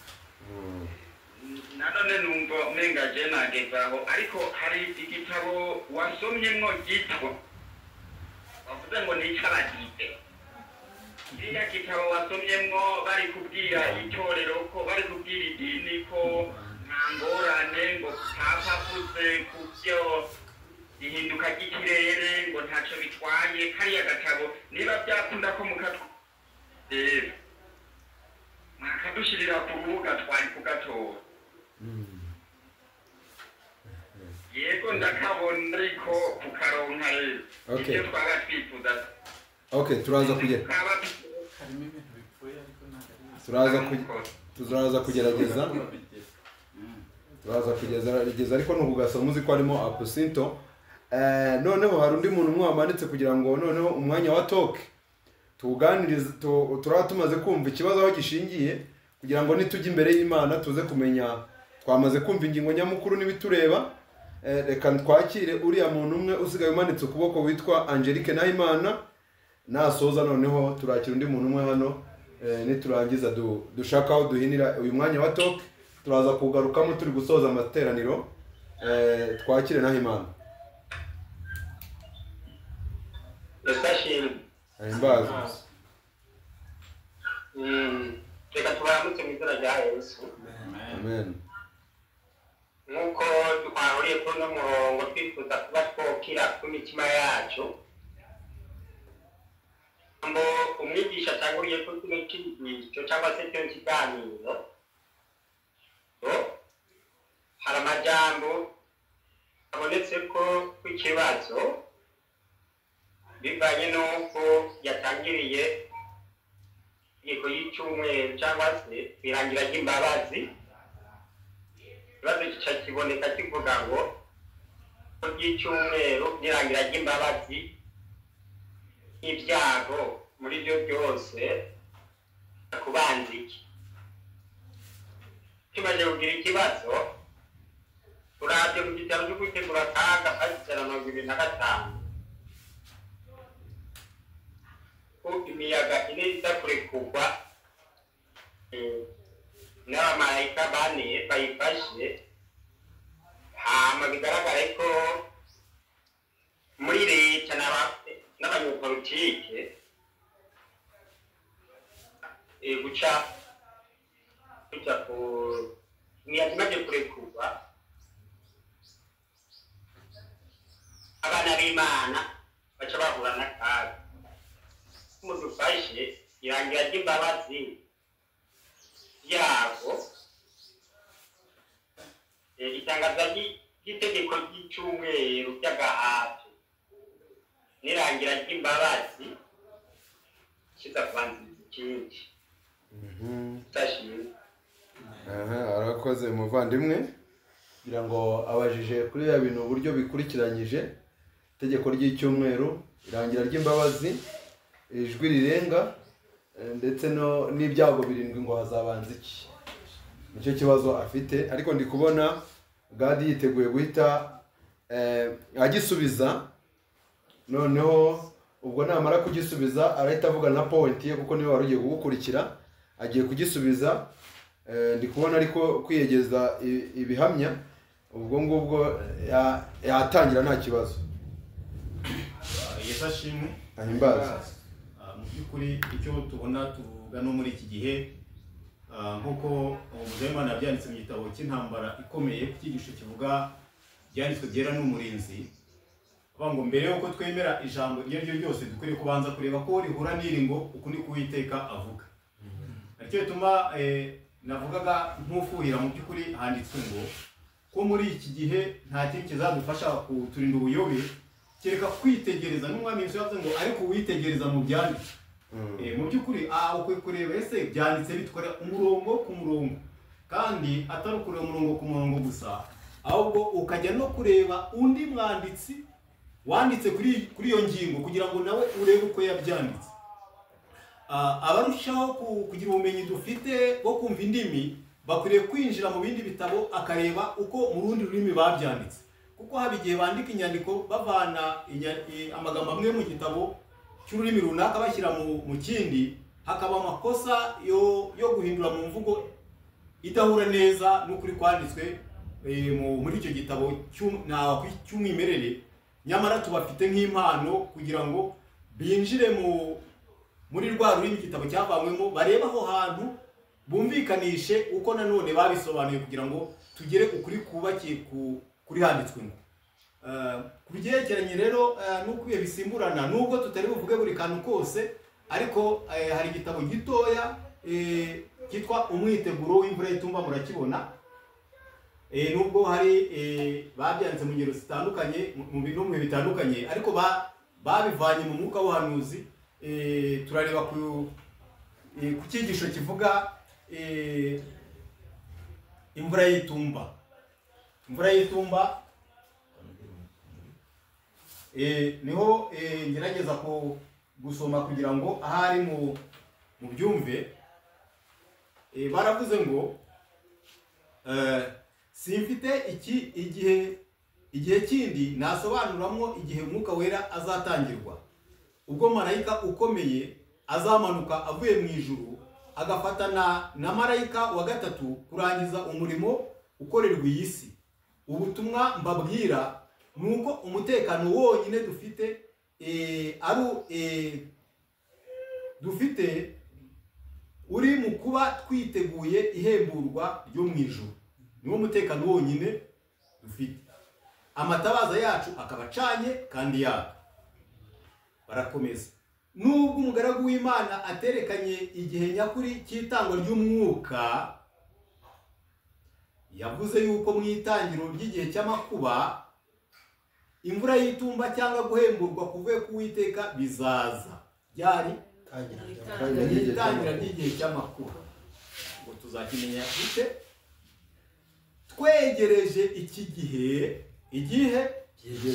nanone numva umenga je nagezaho ariko hari igitabo wasomyemwo ryitwa bavuze ngo ni icy'abadite kiriya gitabo wasomyemwo bari kubwira itorero ko bari kubwira idini ko nta ngorane ngo papa avuze ku byo ihinduka ry'ikirere ngo ntacyo bitwaye kariya gatabo niba byakunda ko mukatwera mwakadushirira ku rubuga twari kugatora yego ndakabona ariko kukaronka rero Okay. ibyo twaba twifuza okay turaza kugera tukaba twifuza harimo ibintu bipfuye ariko ntabwo turaza kuge- turaza kugerageza turaza kugeza kugeza ariko ni ukugasoma uzi ko harimo apusinto Eh, noneho hari undi muntu umwe wamanitse kugira ngo noneho umwanya wa toke tuwuganirize tu- turaba tumaze kumva ikibazo aho gishingiye kugira ngo nitujya imbere y'imana tuze kumenya twamaze kumva ingingo nyamukuru n'ibitureba Eh, reka twakire uriya muntu umwe usigaye umanitse ukuboko witwa angelique nahimana nasoza noneho turakira undi muntu umwe hano eh, niturangiza du- dushaka aho duhinira uyu mwanya wa toke turaza kuwugarukamo turi gusoza amateraniro Eh, twakire nahimana ndashimye ahimbaza Mm, reka tubanguke mu izina rya yesu amen nk'uko twahuriye kuri uno murongo twifuza kuba twokira ku mitima yacu ngo umwigisha atanguriye kuri kino kigisho cyangwa se kino kiganiro ngo hari amajambo abonetse ko kw'ikibazo bivanye n'uko yatangiriye itegeko y'icyumweru cyangwa se irangira ry'imbabazi ikibazo gica kiboneka kivuga ngo ko ry'icyumweru n'irangira ry'imbabazi n'ibyago muri byo byose kubanza iki tumaze kugira ikibazo turabye mu gitabo cyo gutegura akaga kagizana mirongo ibiri na gatanu ko imiyaga ine iza kurekurwa eh, n'abamarayika bane bayifashe hama bigaragare ko muri leta n'aba- n'abanyepolitike eh, guca guca ku imiyaga imaze kurekurwa abana b'imana baca bahura n'akaga mudufashe irangira ry'imbabazi yabo Eh, itangaza ry- ry'itegeko ry'icyumweru ry'agahato n'irangira ry'imbabazi kiza kubanziriza ikindi ndashimye aha arakoze muvandimwe kugira ngo abajije kuri ya bintu uburyo bikurikiranyije itegeko ry'icyumweru irangira ry'imbabazi ijwi rirenga eh, ndetse no- n'ibyago birindwi ngo hazabanza iki nicyo kibazo afite ariko ndi kubona gadi yiteguye guhita eh, agisubiza noneho ubwo namara kugisubiza arahita avugana na powenti ye kuko niwe wari ugiye kugukurikira agiye kugisubiza Eh, ndi kubona ariko kwiyegeza i- ibihamya ubwo ngubwo ya- yatangira nta kibazo yesu ashimwe Ahimbaze. Ah, mu by'ukuri icyo tubona tuvuga no muri iki gihe ah, nk'uko umudaimana yabyanditse mu gitabo cy'intambara ikomeye ku cyigisho kivuga ibyanditswe byera n'umurinzi avuga ngo mbere y'uko twemera ijambo iryo ari ryo ryose dukwiriye kubanza kureba ko rihura n'iri ngo uku ni kuwiteka avuga aricyo bituma eh, navugaga nk'ufuhira mu by'ukuri handitswe ngo ko muri iki gihe nta kintu kizadufasha kuturinda ubuyobe kereka kwitegereza n'umwami yesu yavuze ngo ariko witegereza mu byanditswe Eh, mu by'ukuri aha ukwiye kureba ese byanditse bitwara umurongo ku murongo kandi atari ukureba umurongo ku murongo gusa ahubwo ukajya no kureba undi mwanditsi wanditse kuri kuri iyo ngingo kugira ngo nawe urebe uko yabyanditse Ah, abarushaho ku- kugira ubumenyi dufite bwo kumva indimi bakwiriye kwinjira mu bindi bitabo akareba uko mu rundi rurimi babyanditse kuko haba igihe bandika inyandiko bavana inya- i- amagambo amwe mu gitabo cy'ururimi runaka bashyira mu mu kindi hakaba amakosa yo yo guhindura mu mvugo idahura neza n'ukuri kwanditswe eh, mu- muri icyo gitabo cy'um- na- cy'umwimerere nyamara tubafite nk'impano kugira ngo binjire mu muri rwa rurimi igitabo cyavanywemo barebe aho hantu bumvikanishe uko nanone babisobanuye kugira ngo tugere ukuri kubakiye ku- kuri handitswe ngo Eh, ku byerekeranye rero eh, n'uko ibihe bisimburana nubwo tutari buvuge buri kantu kose ariko eh, hari igitabo gitoya eh, cyitwa umwiteguro w'imvura y'itumba murakibona Eh, nubwo hari eh, babyanditse mu ngero zitandukanye mu- mu bi- no mu bihe bitandukanye ariko ba- babivanye mu mwuka w'ubuhanuzi Eh, turareba ku eh, ku cyigisho kivuga eh, imvura y'itumba imvura y'itumba Eh, niho eh, ngerageza ku gusoma kugira ngo ahari mu mu byumve Eh, baravuze ngo eh, simfite iki igihe igihe kindi nasobanuramo igihe umwuka wera azatangirwa ubwo marayika ukomeye azamanuka avuye mu ijuru agafatana na marayika wa gatatu kurangiza umurimo ukorerwa iyi si ubutumwa mbabwira ni uko umutekano wonyine dufite eh, ari u- eh, dufite uri mu kuba twiteguye ihemburwa ryo mu ijuru niwo mutekano wonyine dufite amatabaza yacu akaba acanye kandi yaka barakomeza nubwo umugaragu w'imana aterekanye igihe nyakuri cy'itangwa ry'umwuka yavuze yuko mu itangiriro ry'igihe cy'amakuba imvura y'itumba cyangwa guhemburwa kuvuye ku witeka bizaza ryari mu itangira ry'igihe cy'amakuba ngo tuzakimenya gute twegereje iki gihe igihe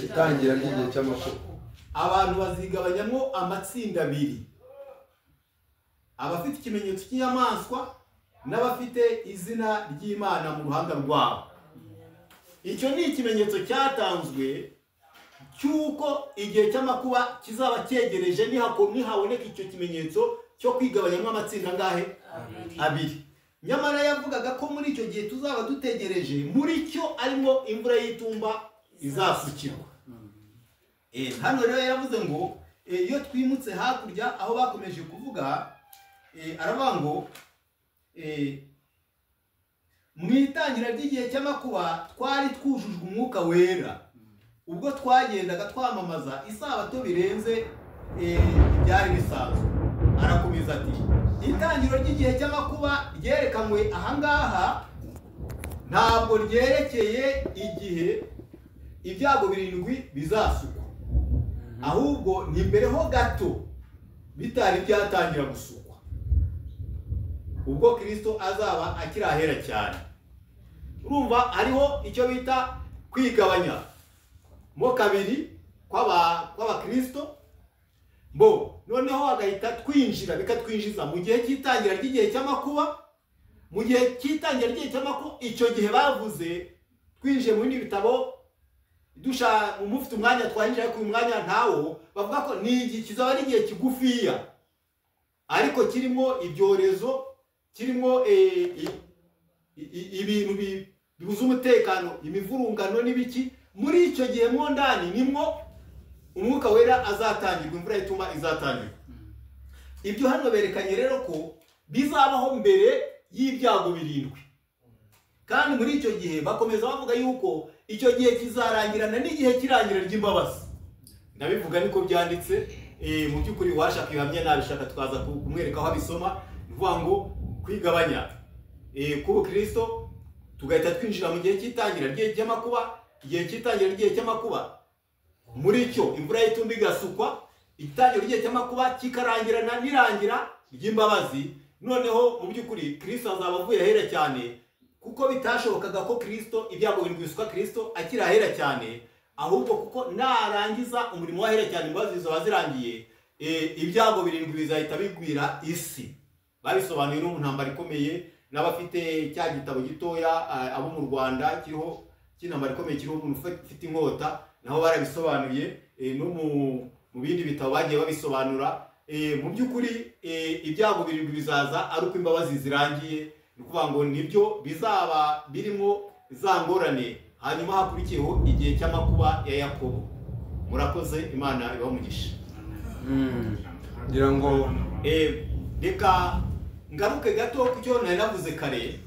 itangira ry'igihe cy'amakuba abantu bazigabanyamo amatsinda abiri abafite ikimenyetso cy'inyamaswa n'abafite izina ry'imana mu ruhanga rwabo icyo ni ikimenyetso cyatanzwe cy'uko igihe cy'amakuba kizaba cyegereje nihako- nihaboneka icyo kimenyetso cyo kwigabanyamo amatsinda angahe abiri nyamara yavugaga ko muri icyo gihe tuzaba dutegereje muri cyo arimo imvura y'itumba izasukirwa Eh, hano rero yaravuze ngo eh, iyo twimutse hakurya aho bakomeje kuvuga eh, aravuga ngo eh, mu itangira ry'igihe cy'amakuba twari twujujwe umwuka wera ubwo twagendaga twamamaza isabato birenze eh, ibyari bisanzwe arakomeza ati itangiriro ry'igihe cy'amakuba ryerekanwe ahangaha ntabwo ryerekeye igihe ibyago birindwi bizasukwa ahubwo ni mbere ho gato bitari byatangira gusukwa ubwo kirisito azaba akiri ahera cyane urumva hariho icyo bita kwigabanya mo kabiri kw'aba- kw'abakirisito bo noneho bagahita twinjira bikatwinjiza mu gihe cy'itangira ry'igihe cy'amakuba mu gihe cy'itangira ry'igihe cy'amakuba icyo gihe bavuze twinjiye mu bindi bitabo dusha umufite umwanya twanyije ariko uyu mwanya ntawo bavuga ko ni igihe kizaba ari igihe kigufiya ariko kirimo ibyorezo kirimo eh, i- i- ibintu bi- bibuza umutekano imivurungano n'ibiki muri icyo gihe mo ndani nimwo umwuka wera azatangirwa imvura ituma izatangirwa ibyo hano berekanye rero ko bizabaho mbere y'ibyago birindwi kandi muri icyo gihe bakomeza bavuga yuko icyo gihe kizarangirana n'igihe cy'irangira ry'imbabazi ndabivuga niko byanditse eh, mu by'ukuri uwashaka ibihamya nabishaka twaza ku- kumwereka aho abisoma ni ukuvuga ngo kwigabanya eh, k'ubukristo tugahita twinjira mu gihe cy'itangira ry'igihe cy'amakuba igihe cy'itangira ry'igihe cy'amakuba muri cyo imvura y'itumba igasukwa itangiro ry'igihe cy'amakuba kikarangirana n'irangira ry'imbabazi noneho mu by'ukuri kirisito azaba avuye ahera cyane kuko bitashobokaga ko kirisito ibyago birindwi bisukwa kirisito akiri ahera cyane ahubwo kuko narangiza umurimo w'ahera cyane imbabazi zizaba zirangiye eh, ibyago birindwi bizahita bigwira isi babisobanuye no mu ntambara ikomeye n'abafite cya gitabo gitoya ah, abo mu rwanda kiriho cy'intambara ikomeye kiriho umuntu ufa- ufite inkota nabo barabisobanuye eh, no mu mu bindi bitabo bagiye babisobanura Eh, mu by'ukuri eh, ibyago birindwi bizaza ari uko imbabazi zirangiye ni ukuvuga ngo nibyo bizaba birimo za ngorane hanyuma hakurikiyeho igihe cy'amakuba ya yakobo murakoze imana ibamugisha ngira ngo reka ngaruke gato ku cyo nari navuze kare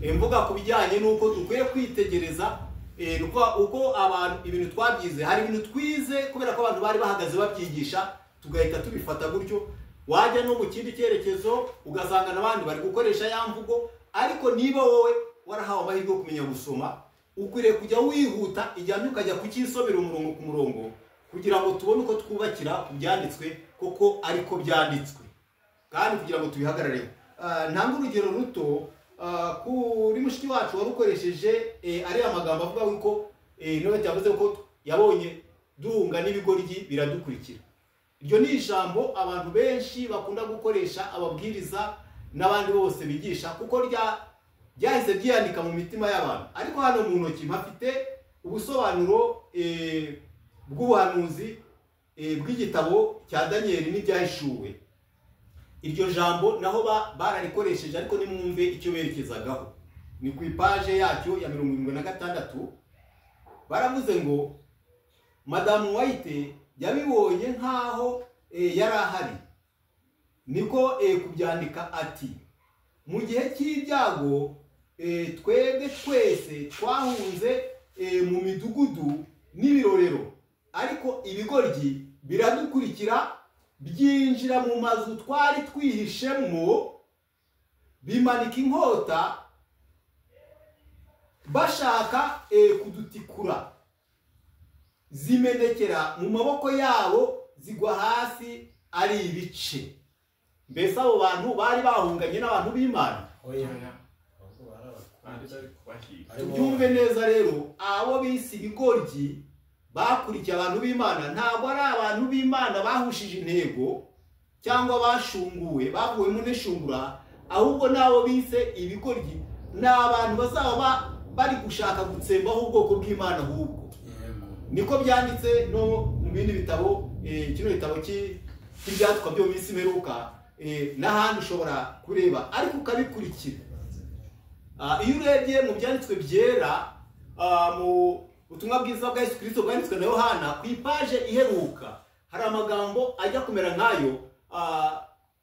Eh, mvuga ku bijyanye n'uko dukwiye kwitegereza eh, uko- uko abantu ibintu twabyize hari ibintu twize kubera ko abantu bari bahagaze babyigisha tugahita tubifata gutyo wajya no mu kindi cyerekezo ugasanga n'abandi bari gukoresha ya mvugo ariko niba wowe warahawe amahirwe yo kumenya gusoma ukwiriye kujya wihuta ijyanye ukajya kucyisomera umurongo ku murongo kugira ngo tubone uko twubakira ku byanditswe koko ariko byanditswe kandi kugira ngo tubihagarareho Ah, ntange urugero ruto ah, kuri mushiki wacu warukoresheje eh, ariya magambo avuga yuko eh, niba cyavuze ko yabonye duhunga n'ibigoryi biradukurikira iryo ni ijambo abantu benshi bakunda gukoresha ababwiriza n'abandi bose bigisha kuko rya ryahise ryiyandika mu mitima y'abantu ariko hano mu ntoki mpafite ubusobanuro eh, bw'ubuhanuzi eh, bw'igitabo cya daniyeli n'ibyahishuwe iryo jambo naho ba- bararikoresheje ariko nimwumve icyo berekezagaho ni ku ipaje yacyo ya mirongo irindwi na gatandatu baravuze ngo madamu wayite yabibonye nk'aho eh, yari ahari niko eh, kubyandika ati mu gihe cy'ibyago eh, twebwe twese twahunze eh, mu midugudu n'ibirorero ariko ibigoryi biradukurikira byinjira mu mazu twari twihishemo bimanika inkota bashaka eh, kudutikura zimenekera mu maboko yabo zigwa hasi ari ibice mbese abo bantu bari bahunganye n'abantu b'imana tubyumve neza rero abo bise ibigoryi bakurikiye abantu b'imana ntabwo ari abantu b'imana bahushije intego cyangwa bashunguwe bavuwemo n'ishungura ahubwo n'abo bise ibigoryi ni abantu bazaba ba- bari gushaka gutsembaho ubwoko bw'imana ahubwo niko byanditse no mu bindi bitabo eh, kino gitabo cy'i- cy'ibyandikwa byo mu minsi imperuka eh, n'ahandi ushobora kureba ariko ukabikurikira Ah, iyo urebye mu byanditswe byera ah, mu butumwa bwiza bwa yesu kirisito bwanditswe na yohana ku ipaje iheruka hari amagambo ajya kumera nk'ayo ah,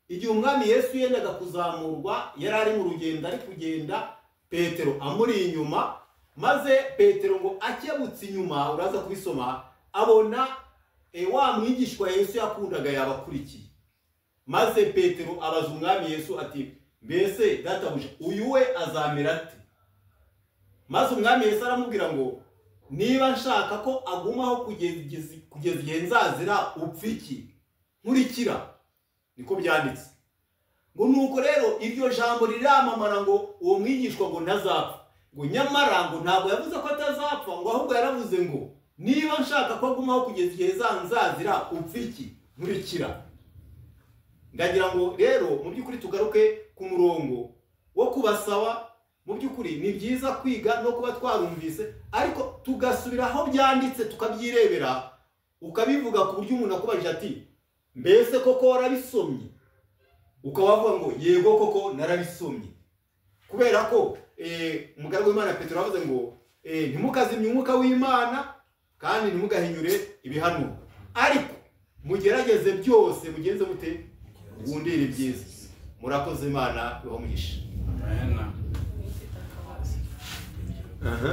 igihe umwami yesu yendaga kuzamurwa yari ari mu rugendo ari kugenda petero amuri inyuma maze petero ngo akebutse inyuma uraza kubisoma abona eh, wa mwigishwa yesu yakundaga yabakurikiye maze petero abaza umwami yesu ati mbese databuja uyu we azamera ate maze umwami yesu aramubwira ngo niba nshaka ko agumaho kugeza kugeza igihe nzazira upfa iki nkurikira niko byanditse ngo nuko rero iryo jambo riramamara ngo uwo mwigishwa ngo ntazapfa ngo nyamara ngo ntabwo yavuze ko atazapfa ngo ahubwo yaravuze ngo niba nshaka ko agumaho kugeza igihe zanzazira upfa iki nkurikira ndagira ngo rero mu by'ukuri tugaruke ku murongo wo kubasaba mu by'ukuri ni byiza kwiga no kuba twarumvise ariko tugasubira aho byanditse tukabyirebera ukabivuga ku buryo umuntu akubajije ati mbese koko warabisomye ukaba wavuga ngo yego koko narabisomye kubera ko eh, umugaragu w'imana petero yavuze ngo eh, ntimukazimye umwuka w'imana kandi ntimugahinyure ibihanuro ariko mugerageze byose mugenze mute wundire ibyiza murakoze imana ibamugisha aha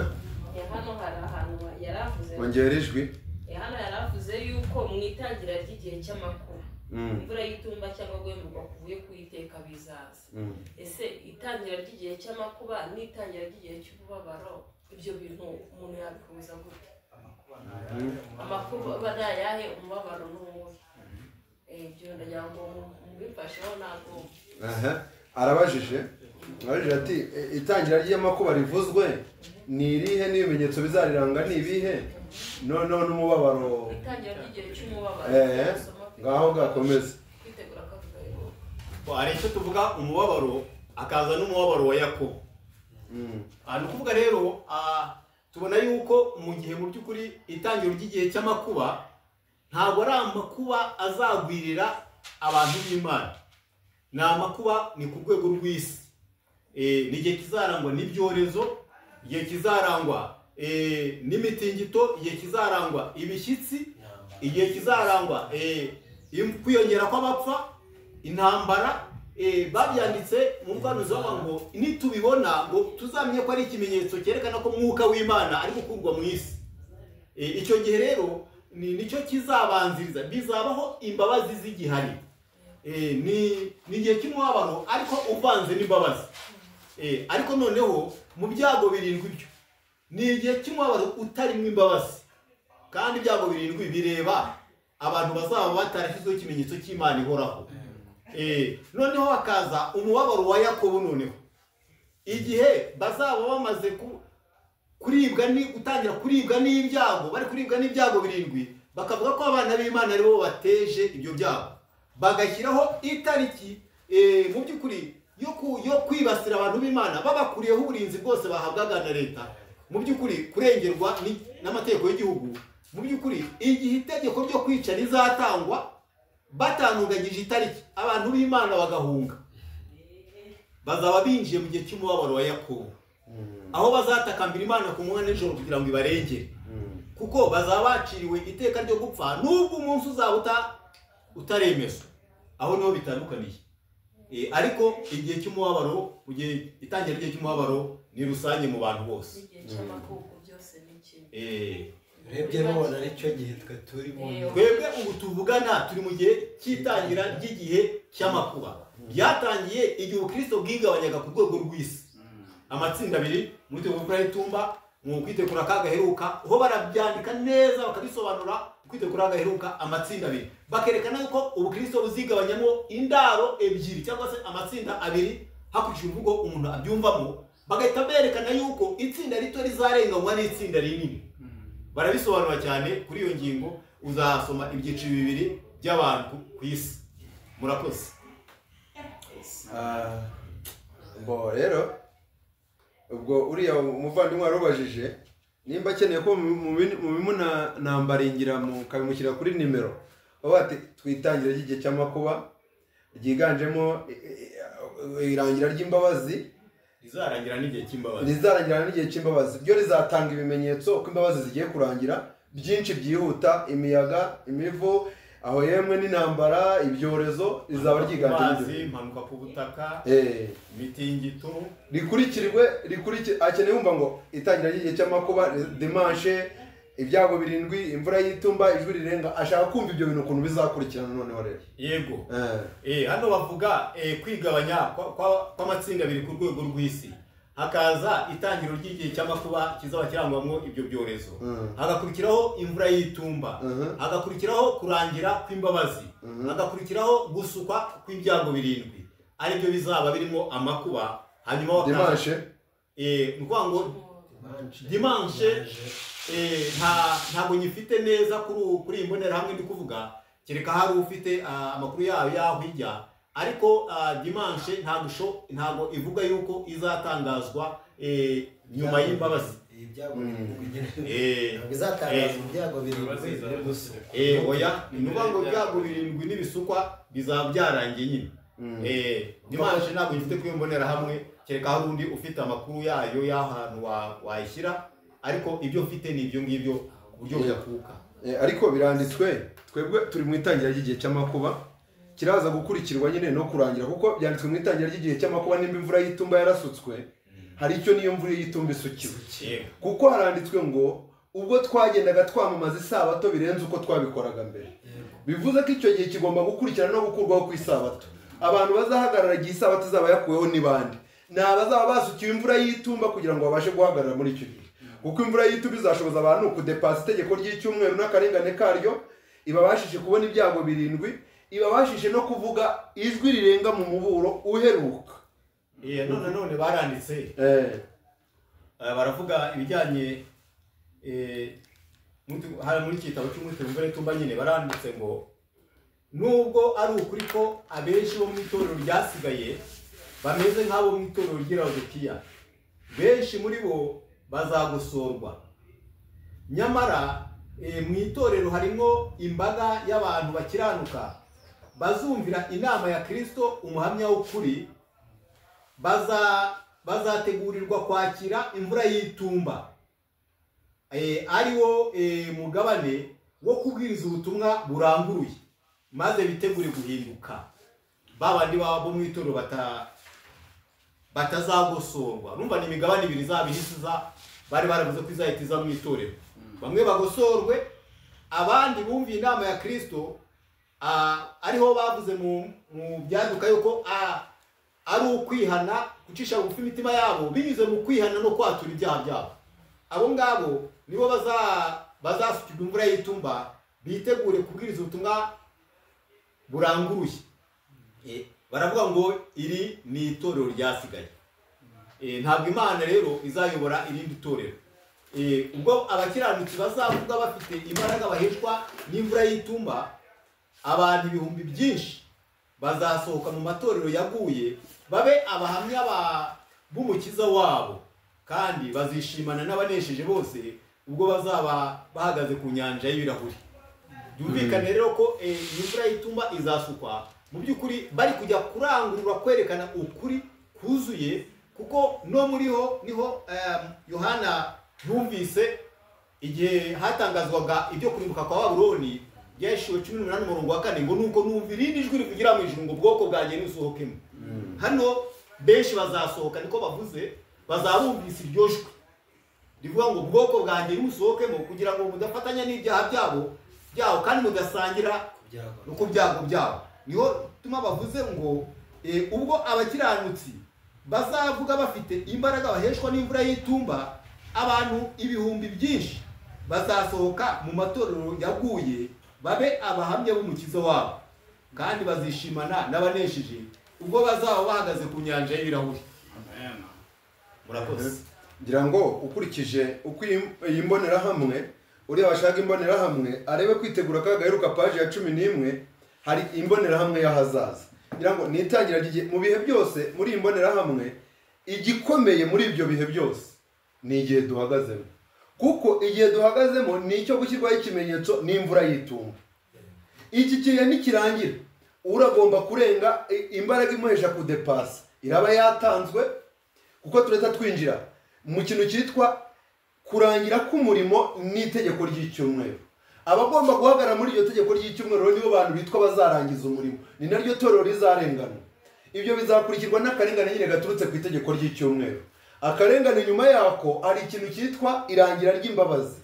Ya hano hari ahantu yari avuze ongera ijwi Ya hano yari avuze yuko mu itangira ry'igihe cy'amakuba Mm. imvura y'itumba cyangwa guhemurwa kuvuye ku iteka bizaza Mm. ese itangira ry'igihe cy'amakuba n'itangira ry'igihe cy'ububabaro ibyo bintu umuntu yabihuza gute amakuba nayahe umubabaro n'uwuhe Eh, ibyo ndagira ngo mu- mubifasheho ntabwo aha arabajije arabajije ati "E- itangira ry'amakuba rivuzwe ni irihe n'ibimenyetso bizariranga ni ibihe noneho n'umubabaro itangira ry'igihe cy'umubabaro eee nasoma pe- ngaho gakomeze kwitegura akavuga yuko Bo, hari icyo tuvuga umubabaro akaza n'umubabaro wa yakobo Ah, ni ukuvuga rero ah, tubona yuko mu gihe mu by'ukuri itangiro ry'igihe cy'amakuba ntabwo ari amakuba azagwirira abantu b'imana ni amakuba ni ku rwego rw'isi Eh, ni igihe kizarangwa n'ibyorezo igihe kizarangwa eh, n'imitingito igihe kizarangwa ibishyitsi igihe kizarangwa eh, im- kwiyongera kw'abapfa intambara eh, babyanditse mu bwanuzi bavuga ngo nitubibona ngo tuzamenye ko ari ikimenyetso cyerekana ko umwuka w'imana ari gukurwa mu isi Eh, icyo gihe rero ni nicyo kizabanziriza bizabaho imbabazi z'igihari Eh, ni ni igihe cy'umubabaro ariko uvanze n'imbabazi Eh, ariko noneho mu byago birindwi byo ni igihe cy'umubabaro utarimo imbabazi kandi ibyago birindwi bireba abantu bazaba batarashyizweho ikimenyetso cy'imana ihoraho Eh, noneho hakaza umubabaro wa yakobo noneho igihe bazaba bamaze ku- kuribwa ni gutangira kuribwa n'ibyago bari kuribwa n'ibyago birindwi bakavuga ko abana b'imana aribo bateje ibyo byago bagashyiraho itariki eh, mu by'ukuri yo ku- yo kwibasira abantu b'imana babakuriyeho uburinzi bwose bahabwaga na leta mu by'ukuri kurengerwa ni- n'amategeko y'igihugu mu by'ukuri igihe itegeko ryo kwica rizatangwa batanuganyije itariki abantu b'imana bagahunga bazaba binjiye mu gihe cy'umubabaro wa yakobo aho bazatakambira imana ku manywa nijoro kugira ngo ibarengere kuko bazaba baciriwe iteka ryo gupfa nubwo umunsi uzaba uta- utaremezwa aho niho bitandukaniye Eh, ariko igihe cy'umubabaro mu gihe itangira ry'igihe cy'umubabaro ni rusange mu bantu bose igihe cy'amakuku byose ni kimwe Eh, urebye mubona aricyo gihe twe turimo twebwe ubu tuvugana turi mu gihe cy'itangira ry'igihe cy'amakuba byatangiye igihe ubukristo bwigabanyaga ku rwego rw'isi amatsinda abiri muri tegura y'itumba mu kwitegura akaga gaheruka ho barabyandika neza bakabisobanura kwitegura akaga gaheruka amatsinda abiri bakerekana yuko ubukristo buzigabanyamo indaro ebyiri cyangwa se amatsinda abiri hakurikijwe imvugo umuntu abyumvamo bagahita berekana yuko itsinda rito rizarenganywa n'itsinda rinini barabisobanura cyane kuri iyo ngingo uzasoma ibyiciro bibiri by'abantu ku isi murakoze Ah, bo rero ubwo uriya umuvandimwe warubajije nimba akeneye ko mubimunambaringira mukabimushyira kuri nimero baba bati twitangire ry'igihe cy'amakuba ryiganjemo eh, eh, irangira ry'imbabazi rizarangira n'igihe cy'imbabazi rizarangira n'igihe cy'imbabazi ryo rizatanga ibimenyetso ko imbabazi zigiye kurangira byinshi byihuta imiyaga imivu aho yemwe n'intambara ibyorezo rizaba ryiganjemo Amazi, ibyo. impanuka ku butaka Eh. imitingito rikurikirwe rikurikirwe akeneye wumva ngo itangira ry'igihe cy'amakuba demanshe ibyago birindwi imvura y'itumba ijwi rirenga ashaka kumva ibyo bintu ukuntu bizakurikirana noneho rero yego Eh. Eh, hano bavuga eh, kwigabanya kwa- kwa- kw'amatsinda abiri ku rwego rw'isi hakaza itangiro ry'igihe cy'amakuba kizaba kirangwamo ibyo byorezo hagakurikiraho imvura y'itumba hagakurikiraho kurangira kw'imbabazi hagakurikiraho gusukwa kw'ibyago birindwi aribyo bizaba birimo amakuba hanyuma wakaza- Dimanche. Eh, ni ukuvuga ngo dimanche eh, nta ntabwo nyifite neza kuri ubu- kuri iyi mbonerahamwe ndi kuvuga kereka hari ufite ah, amakuru yayo yaho ijya ariko ah, dimanche ntabwo isho- ntabwo ivuga yuko izatangazwa eh, nyuma y'imbabazi Eh, eh, bizatangazwa ibyago birindwi biri gusukwa Eh, oya ni ukuvuga ngo ibyago birindwi n'ibisukwa bizaba byarangiye nyine Eh, dimanche ntabwo ngifite kuri iyo mbonerahamwe kereka hari undi ufite amakuru yayo y'ahantu wa- wayishyira ariko ibyo mfite ni ibyo ngibyo ku buryo budakuka Eh, ariko biranditswe twebwe turi mu itangira ry'igihe cy'amakuba kiraza gukurikirwa nyine no kurangira kuko byanditswe mu itangira ry'igihe cy'amakuba nimba imvura y'itumba yarasutswe hari icyo niyo mvura y'itumba isukiwe kuko haranditswe ngo ubwo twagendaga twamamaza isabato birenze uko twabikoraga mbere bivuze ko icyo gihe kigomba gukurikirana no gukurwaho ku isabato abantu bazahagarara igihe isabato izaba yakuweho ni bande ni abazaba basukiwe imvura y'itumba kugira ngo babashe guhagarara muri icyo gihe kuko imvura y'itumba izashoboza abantu kudepasa itegeko ry'icyumweru n'akarengane karyo ibabashije kubona ibyago birindwi ibabashije no kuvuga ijwi rirenga mu muburo uheruka Eh, none none baranditse Eh. Eh, baravuga ibijyanye eh, muri- hari muri iki gitabo cy'umwitero mvura itumba nyine baranditse ngo nubwo ari ukuri ko abenshi bo mu itorero ryasigaye bameze nk'abo mu itorero ry'iradokiya benshi muri bo bazagosorwa nyamara eh, mu itorero harimo imbaga y'abantu bakiranuka bazumvira inama ya kirisito umuhamya w'ukuri baza bazategurirwa kwakira imvura y'itumba Eh, ari wo eh, mugabane wo kubwiriza ubutumwa buranguruye maze bitegure guhinduka ba bandi baba bo mu itorero bata batazagosorwa urumva ni imigabane ibiri izaba ihisiza bari baravuze ko izahita iza mu itorero bamwe bagosorwe abandi bumviye inama ya kirisito ah, ariho bavuze mu mu byaduka yuko ah, ari ukwihana gucisha bugufi imitima yabo binyuze mu kwihana no kwatura ibyaha byabo abo ngabo nibo baza- bazasukirwa imvura y'itumba bitegure kubwiriza ubutumwa buranguruye Eh, baravuga ngo iri ni itorero ryasigaye Eh, ntabwo imana rero izayobora irindi torero Eh, ubwo abakiranutsi bazavuga bafite imbaraga baheshwa n'imvura y'itumba abantu ibihumbi byinshi bazasohoka mu matorero yaguye babe abahamya ba- b'umukiza wabo kandi bazishimana n'abanesheje bose ubwo bazaba bahagaze ku nyanja y'ibirahuri byumvikane rero ko eh, iyi mvura y'itumba izasukwa mu by'ukuri bari kujya kurangurura kwerekana ukuri kuzuye kuko no muriho niho em, yohana yumvise igihe hatangazwaga ibyo kurimbuka kwa babuloni byashiwe cumi n'umunani umurongo wa kane ngo nuko numva irindi jwi rivugira mu ijuru ngo ubwoko bwanjye ntusohokemo hano benshi bazasohoka niko bavuze bazabumvise iryo jwi rivuga ngo ubwoko bwanjye ntimusohokemo kugira ngo mudafatanya n'ibyaha byabo byabo kandi mudasangira no ku byago byabo niho tuma bavuze ngo eh, ubwo abakiranutsi bazavuga bafite imbaraga baheshwa n'imvura y'itumba abantu ibihumbi byinshi bazasohoka mu matorero yaguye babe abahamya b'umukiza wabo kandi bazishimana n'abanesheje ubwo bazaba bahagaze ku nyanja y'ibirahuri murakoze ngira ngo ukurikije uko iyi iyi mbonerahamwe uriya washaka imbonerahamwe arebe kwitegura ka gaheruka paji ya cumi n'imwe hari imbonerahamwe y'ahazaza ngira ngo ni itangira ry'igihe mu bihe byose muri iyi mbonerahamwe igikomeye muri ibyo bihe byose ni igihe duhagazemo kuko igihe duhagazemo ni icyo gushyirwaho ikimenyetso n'imvura y'itumba iki kihe nikirangira uragomba kurenga i- imbaraga imuhesha kudepasa iraba yatanzwe kuko turahita twinjira mu kintu cyitwa kurangira k'umurimo n'itegeko ry'icyumweru abagomba guhagarara muri iryo tegeko ry'icyumweru rero nibo bantu bitwa bazarangiza umurimo ni naryo torero rizarengana ibyo bizakurikirwa n'akarengane nyine gaturutse ku itegeko ry'icyumweru akarengane nyuma yako hari ikintu cyitwa irangira ry'imbabazi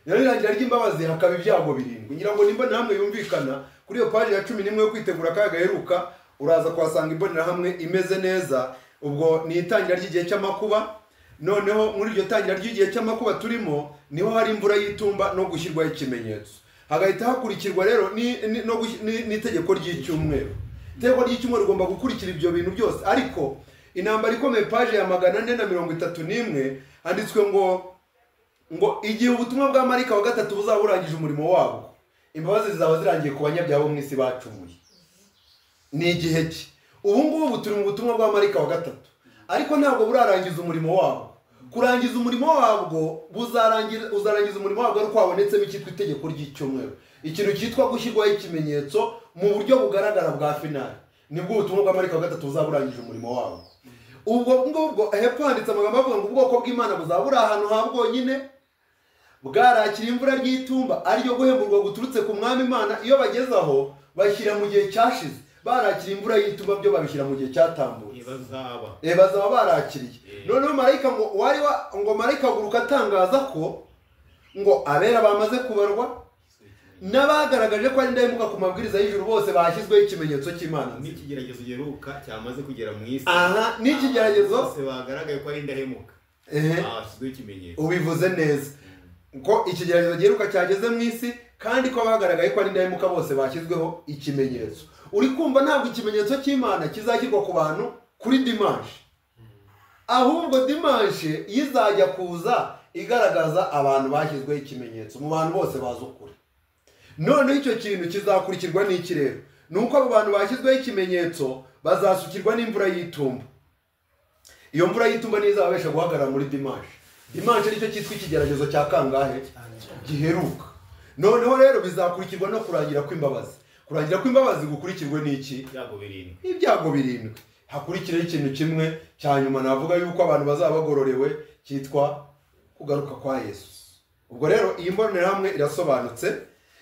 rero irangira ry'imbabazi hakaba ibyago birindwi ngira ngo n'imbonerahamwe yumvikana kuri iyo paji ya cumi n'imwe yo kwitegura akaga gaheruka uraza kuhasanga imbonerahamwe imeze neza ubwo ni itangira ry'igihe cy'amakuba noneho muri iryo tangira ry'igihe cy'amakuba turimo niho hari imvura y'itumba no gushyirwaho ikimenyetso hagahita hakurikirwa rero ni- ni- no gush- ni- n'itegeko ry'icyumweru itegeko ry'icyumweru rigomba gukurikira ibyo bintu byose ariko intambara ikomeye paji ya magana ane na mirongo itatu n'imwe handitswe ngo ngo igihe ubutumwa bwa marika wa gatatu buzaba burangije umurimo wabwo imbabazi zizaba zirangiye ku banyabyaha bo mu isi bacumuye ni igihe ki ubu ngubu turi mu butumwa bwa marika wa gatatu ariko ntabwo burarangiza umurimo wabwo kurangiza umurimo wabwo buzarangira uzarangiza umurimo wabwo ari uko habonetsemo icyitwa itegeko ry'icyumweru ikintu cyitwa gushyirwaho ikimenyetso mu buryo bugaragara bwa finali nibwo ubutumwa bwa marika wa gatatu buzaba burangije umurimo wabwo ubwo ngubwo hepfo handitse amagambo avuga ngo ubwoko bw'imana buzaba buri ahantu ha bwonyine bwarakira imvura ry'itumba ariyo guhemburwa guturutse ku mwami imana iyo bageze aho bashyira mu gihe cyashize barakira imvura y'itumba byo babishyira mu gihe cyatambutse Eh, bazaba barakiriye noneho marayika ngo wari wa ngo marayika aguruka atangaza ko ngo abera bamaze kubarwa n'abagaragaje ko ari indahemuka ku mabwiriza y'ijuru bose bashyizweho ikimenyetso cy'imana nzima. n'ikigeragezo giheruka cyamaze kugera mu isi Aha, n'ikigeragezo- Abantu bose bagaragaye ko ari indahemuka Ehe. bashyizweho ikimenyetso ubivuze neza ko ikigeragezo giheruka cyageze mu isi kandi ko abagaragaye ko ari indahemuka bose bashyizweho ikimenyetso uri kumva ntabwo ikimenyetso cy'imana kizashyirwa ku bantu kuri dimanshi ahubwo dimanshi izajya kuza igaragaza abantu bashyizweho ikimenyetso mu bantu bose bazi ukuri noneho icyo kintu kizakurikirwa n'iki rero ni uko abo bantu bashyizweho ikimenyetso bazasukirwa n'imvura y'itumba iyo mvura y'itumba niyo izababesha guhagarara muri dimanshi dimanshi nicyo cyitwa ikigeragezo cya kangahe giheruka noneho rero bizakurikirwa no kurangira kw'imbabazi kurangira kw'imbabazi gukurikirwe n'iki ibyago birindwi hakurikiraho ikintu kimwe cya nyuma navuga yuko abantu bazaba bagororewe cyitwa kugaruka kwa yesu ubwo rero iyi mbonerahamwe irasobanutse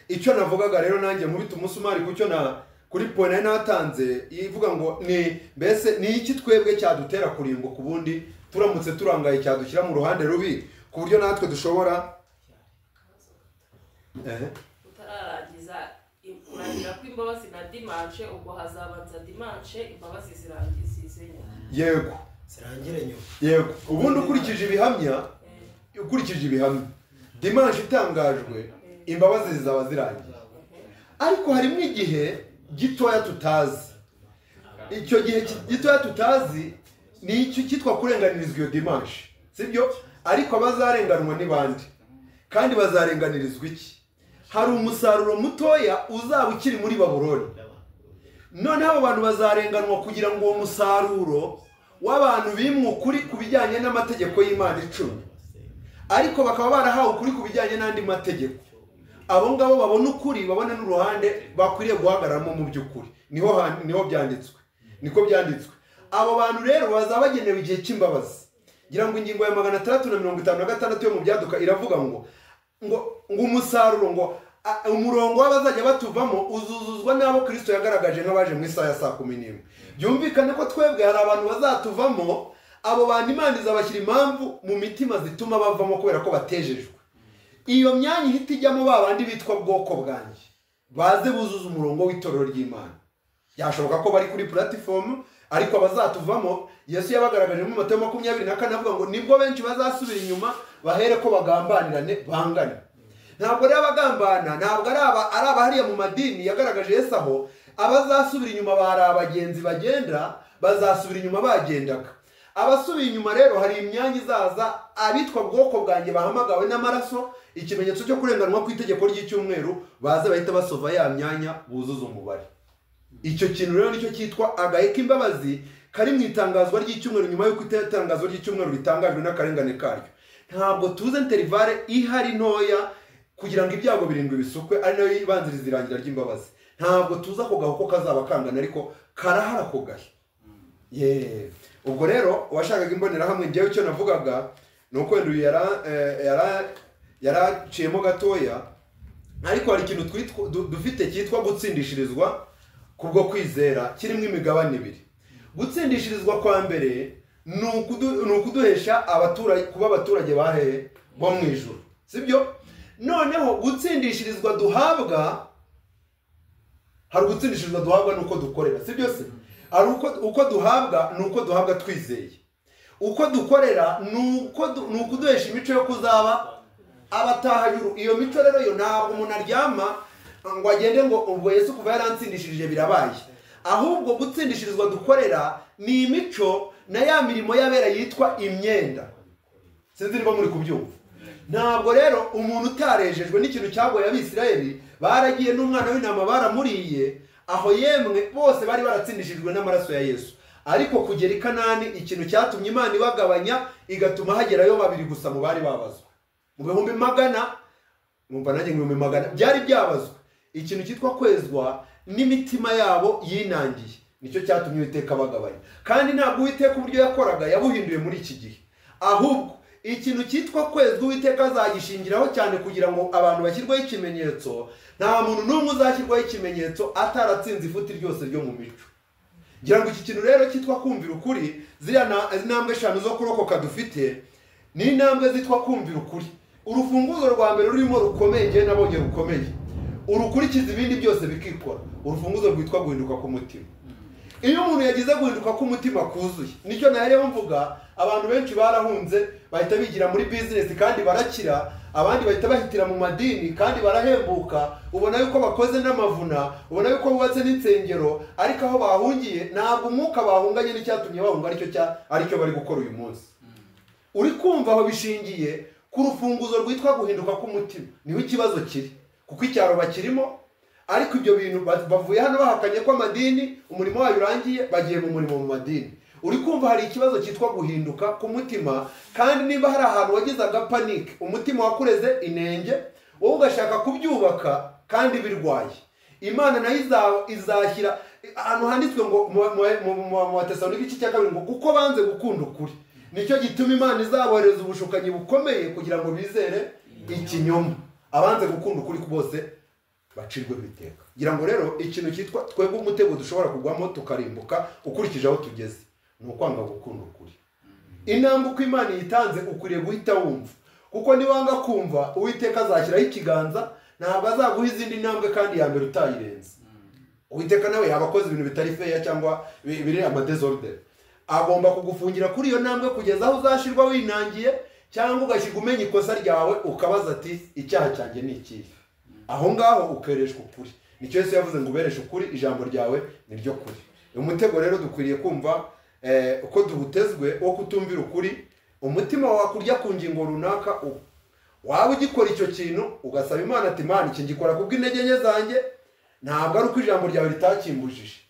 icyo navugaga rero nanjye nkubita umusumari ku cyo na kuri pone nari natanze ivuga ngo ni mbese ni iki twebwe cyadutera kurimbuka ubundi turamutse turangaye cyadushyira mu ruhande rubi ku buryo natwe dushobora Ehe. utararangiza im- kurangira kw'imbabazi na dimanche ubwo hazabanza dimanche imbabazi zirangiza izenya yego zirangire nyuma yego ubundi ukurikije ibihamya ukurikije ibihamya dimanshi itangajwe imbabazi zizaba zirangiye ariko harimo igihe gitoya tutazi icyo gihe ki- gitoya tutazi ni icyo cyitwa kurenganirizwa iyo dimanshi sibyo ariko abazarenganwa ni bande kandi bazarenganirizwa iki hari umusaruro mutoya uzaba ukiri muri baburoni noneho abo bantu bazarenganwa kugira ngo uwo musaruro w'abantu bimwe ukuri ku bijyanye n'amategeko y'imana icumi ariko bakaba barahawe ukuri ku bijyanye n'andi mategeko abo ngabo babona ukuri babona n'uruhande bakwiriye guhagararamo mu by'ukuri niho han- niho byanditswe niko byanditswe abo bantu rero bazaba bagenewe igihe cy'imbabazi ngira ngo ingingo ya magana atandatu na mirongo itanu na gatandatu yo mu byaduka iravuga ngo ngo ngo umusaruro ngo a- umurongo w'abazajya batuvamo uzuzuzwa n'abo kirisito yagaragaje nk'abaje mu isaha ya saa kumi n'imwe byumvikane ko twebwe hari abantu bazatuvamo abo bantu imana izabashyira impamvu mu mitima zituma bavamo kubera ko batejejwe iyo myanya ihita ijyamo ba bandi bitwa bwoko bwanjye baze buzuza umurongo w'itorero ry'imana byashoboka ko bari kuri puratifomu ariko abazatuvamo yesu yabagaragaje mu matayo makumyabiri na kane avuga ngo nibwo benshi bazasubira inyuma bahere ko bagambanirane bangane ntabwo rero abagambana ntabwo ari aba ari abahariya mu madini yagaragaje yesu aho abazasubira inyuma bari abagenzi bagenda bazasubira inyuma bagendaga abasubiye inyuma rero hari imyanya izaza abitwa bwoko bwanjye bahamagawe n'amaraso ikimenyetso cyo kurenganwa ku itegeko ry'icyumweru baze bahita basova ya myanya buzuza umubare icyo kintu rero nicyo cyitwa agahe k'imbabazi kari mu itangazwa ry'icyumweru nyuma y'uko itangazwa ry'icyumweru ritangajwe n'akarengane karyo ntabwo tuze interivare ihari ntoya kugira ngo ibyago birindwi bisukwe ari nayo yibanziriza irangira ry'imbabazi ntabwo tuzi ako gahu ko kazaba kangana ariko karahara ako gahe yeee ubwo rero uwashakaga imbonerahamwe njyewe icyo navugaga ni uko wenda uyu yara- eh, yara- yaraciyemo gatoya ariko hari ikintu twitwa- du- dufite cyitwa gutsindishirizwa kubwo kwizera kirimo imigabane ibiri gutsindishirizwa kwa mbere ni ukudu- ni ukuduhesha abaturage kuba abaturage bahehe bo mu ijoro sibyo noneho gutsindishirizwa duhabwa hari ugutsindishirizwa duhabwa ni uko dukorera sibyo se hari uko uko duhabwa ni uko duhabwa twizeye uko dukorera ni uko du- ni ukuduhesha imico yo kuzaba abatahanyuru iyo mico rero yo ntabwo umuntu aryama ngo agende ngo ubwo yesu kuva yaransindishirije birabaye ahubwo gutsindishirizwa dukorera ni imico na ya mirimo y'abera yitwa imyenda sinzi niba muri kubyumva ntabwo rero umuntu utarejejwe n'ikintu cyagoye abisirayeli baragiye n'umwana w'intama baramuriye aho yemwe bose bari baratsindishijwe n'amaraso ya yesu ariko kugera i kanani ikintu cyatumye imana ibagabanya igatuma hagerayo babiri gusa mu bari babazwe mu bihumbi magana numva nanjye ngo ibihumbi magana byari byabazwe ikintu cyitwa kwezwa n'imitima yabo yinangiye nicyo cyatumye uwiteka bagabanya kandi ntabwo uwiteka uburyo yakoraga yabuhinduye muri iki gihe ahubwo ikintu cyitwa kwezwa uwiteka azagishingiraho cyane kugira ngo abantu bashyirweho ikimenyetso nta muntu n'umwe uzashyirwaho ikimenyetso ataratsinze ifuti ryose ryo mu mico ngira ngo iki kintu rero cyitwa kumvira ukuri ziriya na- intambwe eshanu zo kurokoka dufite ni intambwe zitwa kumvira ukuri urufunguzo rwa mbere rurimo rukomeye ngewe nabonye rukomeye urukurikiza ibindi byose bikikora urufunguzo rwitwa guhinduka k'umutima iyo umuntu yagize guhinduka k'umutima kuzuye nicyo nayo mvuga abantu benshi barahunze bahita bigira muri bizinesi kandi barakira abandi bahita bahitira mu madini kandi barahembuka ubona yuko bakoze n'amavuna ubona yuko bubatse n'insengero ariko aho bahungiye ntabwo umwuka bahunganye n'icyatumye bahunga aricyo cya aricyo bari gukora uyu munsi uri kumva aho bishingiye ku rufunguzo rwitwa guhinduka k'umutima niho ikibazo kiri kuko icyaro bakirimo ariko ibyo bintu ba- bavuye hano bahakanye ko amadini umurimo wayo urangiye bagiye mu murimo mu madini uri kumva hari ikibazo cyitwa guhinduka k'umutima kandi niba hari ahantu wagize agapanike umutima wakureze inenge wowe ugashaka kubyubaka kandi birwaye imana nayo iza- izashyira ahantu handitswe ngo mu- mu- mu- mu- mu batesalonike igice cya kabiri ngo kuko banze gukunda ukuri nicyo gituma imana izabohereza ubushukanyi bukomeye kugira ngo bizere ikinyoma abanze gukunda ukuri ku bose bacirwe biteka ngira ngo rero ikintu cyitwa twebwe umutego dushobora kugwamo tukarimbuka ukurikije aho tugeze ni ukwanga gukunda ukuri intambwe uko imana iyitanze ukwiriye guhita wumva kuko niwanga kumva uwiteka azashyiraho ikiganza ntabwo azaguha izindi ntambwe kandi ya mbere utayirenze uwiteka nawe yaba akoze ibintu bitari feya cyangwa bi- biri amadezordere agomba kugufungira kuri iyo ntambwe kugeza aho uzashirwa winangiye cyangwa ugashyirwa umenya ikosa ryawe ukabaza ati icyaha cyanjye ni ikihe aho ngaho ukereshwa ukuri nicyo yesu yavuze ngo ubereshe ukuri ijambo ryawe ni ryo kuri uyu mutego rero dukwiriye kumva eh, uko duhutezwe wo kutumvira ukuri umutima wawe kurya ku ngingo runaka uba waba ugikora icyo kintu ugasaba imana ati imana iki ngikora kubwo intege nke zanjye ntabwo ari uko ijambo ryawe ritakimbujije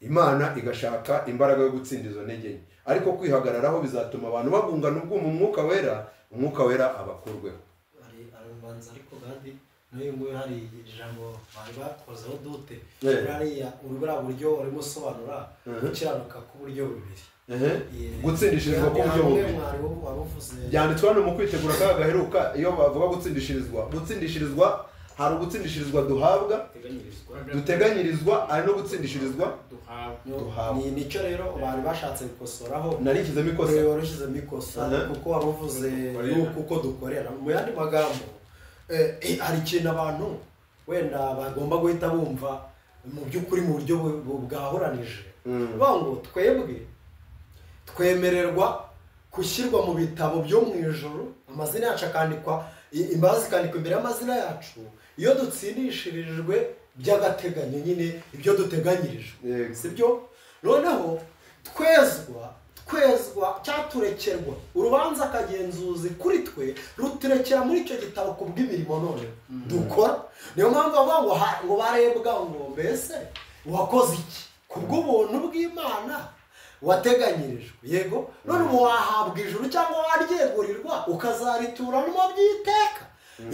imana igashaka imbaraga yo gutsinda izo ntege nke ariko kwihagararaho bizatuma abantu bagungana ubwuma umwuka wera umwuka wera abakurweho hari arabanza ariko kandi n'uyu nguyu hari ijambo bari bakozeho dute Eh. buriya buriya buryo urimo usobanura Mhm. gukiranuka k'uburyo bubiri Ehe. gutsindishirizwa k'uburyo bubiri byanditswe hano mu kwitegura akaga gaheruka iyo bavuga gutsindishirizwa gutsindishirizwa hari ugutsindishirizwa duhabwa duteganyirizwa ari no gutsindishirizwa duhabwa ni nicyo rero abantu bashatse gukosoraho narishyizemo ikosa Ureba warushyizemo ikosa Aha. kuko wari uvuze yuko uko dukorera mu yandi magambo eh, eh, hari ikintu abantu wenda bagomba guhita bumva mu by'ukuri mu buryo bu- bu- bwahoranije Mm. bavuga ngo twebwe twemererwa gushyirwa mu bitabo byo mu ijoro amazina yacu akandikwa i- imbabazi zikandikwa imbere y'amazina yacu iyo dutsindishirijwe by'agateganyo nyine ibyo duteganyirijwe sibyo noneho twezwa twezwa cyangwa turekerwa urubanza akagenzuzi kuri twe ruturekera muri icyo gitabo ku bw'imirimo none dukora niyo mpamvu bavuga ngo ha- ngo barebwa ngo mbese wakoze iki ku bw'ubuntu bw'imana wateganyirijwe yego none ubu wahabwa ijuru cyangwa waryegurirwa ukazarituramo by'iteka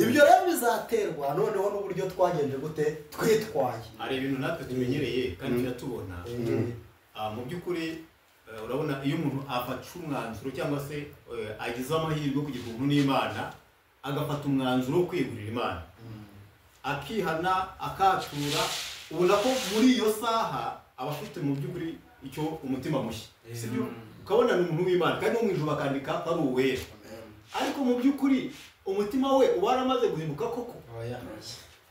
ibyo rero bizaterwa noneho n'uburyo twagenje gute twitwaye hari ibintu natwe tumenyereye kandi turatubona Mm. Ah, mu by'ukuri eh, urabona iyo umuntu afata umwanzuro cyangwa se eh, agize amahirwe yo kugira ubuntu n'imana agafata umwanzuro wo kwigurira imana akihana akatura ubona ko muri iyo saha aba afite mu by'ukuri icyo umutima mushya sibyo ukabona ni umuntu w'imana kandi no mu ijoro bakandika ko ari uwera ariko mu by'ukuri umutima we uba waramaze guhinduka koko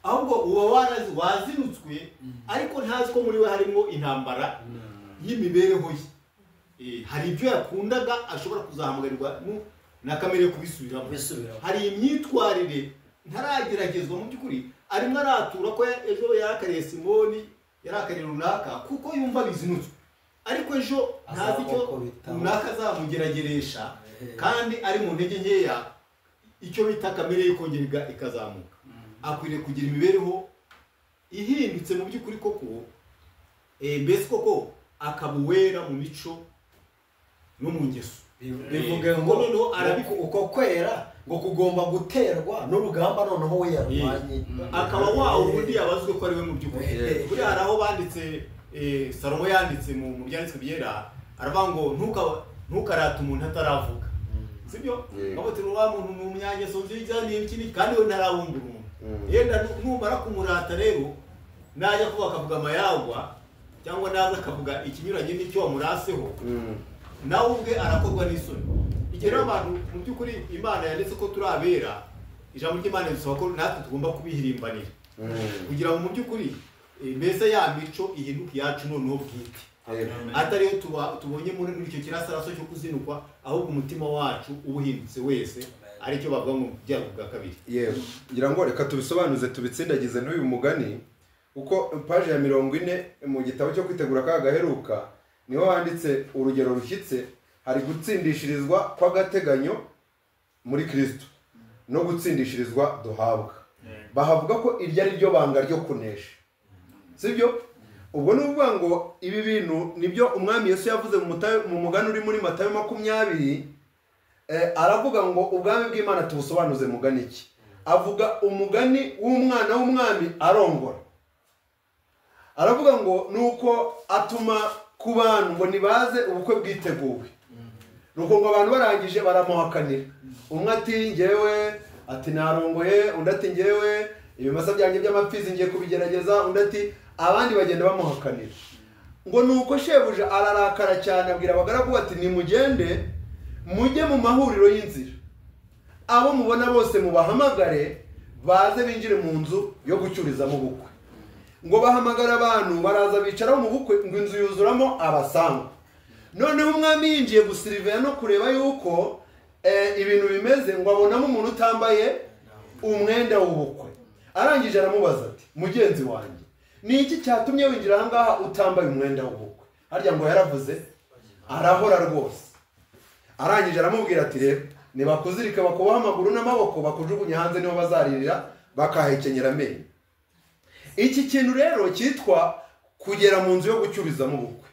ahubwo uba warazi wazinutswe ariko ntazi ko muri we harimo intambara y'imibereho ye Eh, hari ibyo yakundaga ashobora kuzahamagarwa nu- na kamere yo kubisubiramo hari imyitwarire ntarageragezwa mu by'ukuri arimo aratura ko ya- ejo yarakariye simoni yarakariye runaka kuko yumva bizinutswe ariko ejo ntazi icyo runaka azamugerageresha kandi ari mu ntege nkeya icyo bita kamere ye kongera iga- ikazamuka akwiriye kugira imibereho ihindutse mu by'ukuri koko eh, mbese koko akaba uwera mu mico no mu ngeso bivuga Eh, ngo kuko noneho arabiko uko kwera ngo kugomba guterwa n'urugamba noneho we yarwanye akaba wa wundi yabazwe ko ari we mu by'ukuri Eh. buriya hari aho banditse eh, salomo yanditse mu mu byanditswe byera aravuga ngo "Ntuka- ntukarate umuntu ataravuga sibyo Yego. babutira wa muntu mu myangeso nziza ni iki ni- kandi we ntarabumbura umuntu Mm. yenda nu- numara kumurata rero najya kuba akavuga amayagwa cyangwa naza akavuga ikinyuranye n'icyo wamuraseho Mm. nawe ubwe arakorwa n'isoni igihe rero abantu mu by'ukuri imana yanditse ko turi abera ijambo ry'imana risaba ko natwe tugomba kubihirimbanira Mm. kugira ngo mu by'ukuri eh, mbese ya mico ihinduke iyacu noneho bwite atari iyo tuba- tubonye muri muri icyo kirasaraso cyo kuzinukwa ahubwo umutima wacu uba uhindutse wese aricyo bavuga ngo byago bwa kabiri yewe ngira ngo reka tubisobanuze tubitsindagize n'uyu mugani kuko paji ya mirongo ine mu gitabo cyo kwitegura akaga gaheruka niho handitse urugero rushyitse hari gutsindishirizwa kw'agateganyo muri kirisito no gutsindishirizwa duhabwa bahavuga ko iryo ari ryo banga ryo kunesha sibyo ubwo ni ukuvuga ngo ibi bintu nibyo umwami yesu yavuze mu mutayo- mu mugani uri muri matayo makumyabiri Eh, aravuga ngo ubwami bw'imana tubusobanuze mugani iki avuga umugani w'umwana w'umwami arongora aravuga ngo ni uko atuma ku bantu ngo nibaze ubukwe bwiteguwe ni uko ngo abantu barangije baramuhakanira umwe ati ngewe ati narongoye undi ati ngewe ibimasa byanjye by'amapfizi ngiye kubigerageza undi ati abandi bagenda bamuhakanira ngo ni uko shebuja ararakara cyane abwira abagaragu ati nimugende mujye mu mahuriro y'inzira abo mubona bose mubahamagare baze binjire mu nzu yo gucururizamo ubukwe ngo bahamagare abantu baraza bicaraho mu bukwe ngo inzu yuzuramo abasangwa noneho umwami yinjiye gusiriveya no kureba yuko eh, ibintu bimeze ngo abonamo umuntu utambaye umwenda w'ubukwe arangije aramubaza ati mugenzi wanjye ni iki cyatumye winjira aha ngaha utambaye umwenda w'ubukwe harya ngo yaravuze arahora rwose arangije aramubwira ati reba ntibakuzirika bakubaho amaguru n'amaboko bakujugunya hanze niho bazaririra bakahekenyera amenyo iki kintu rero cyitwa kugera mu nzu yo gucyurizamo ubukwe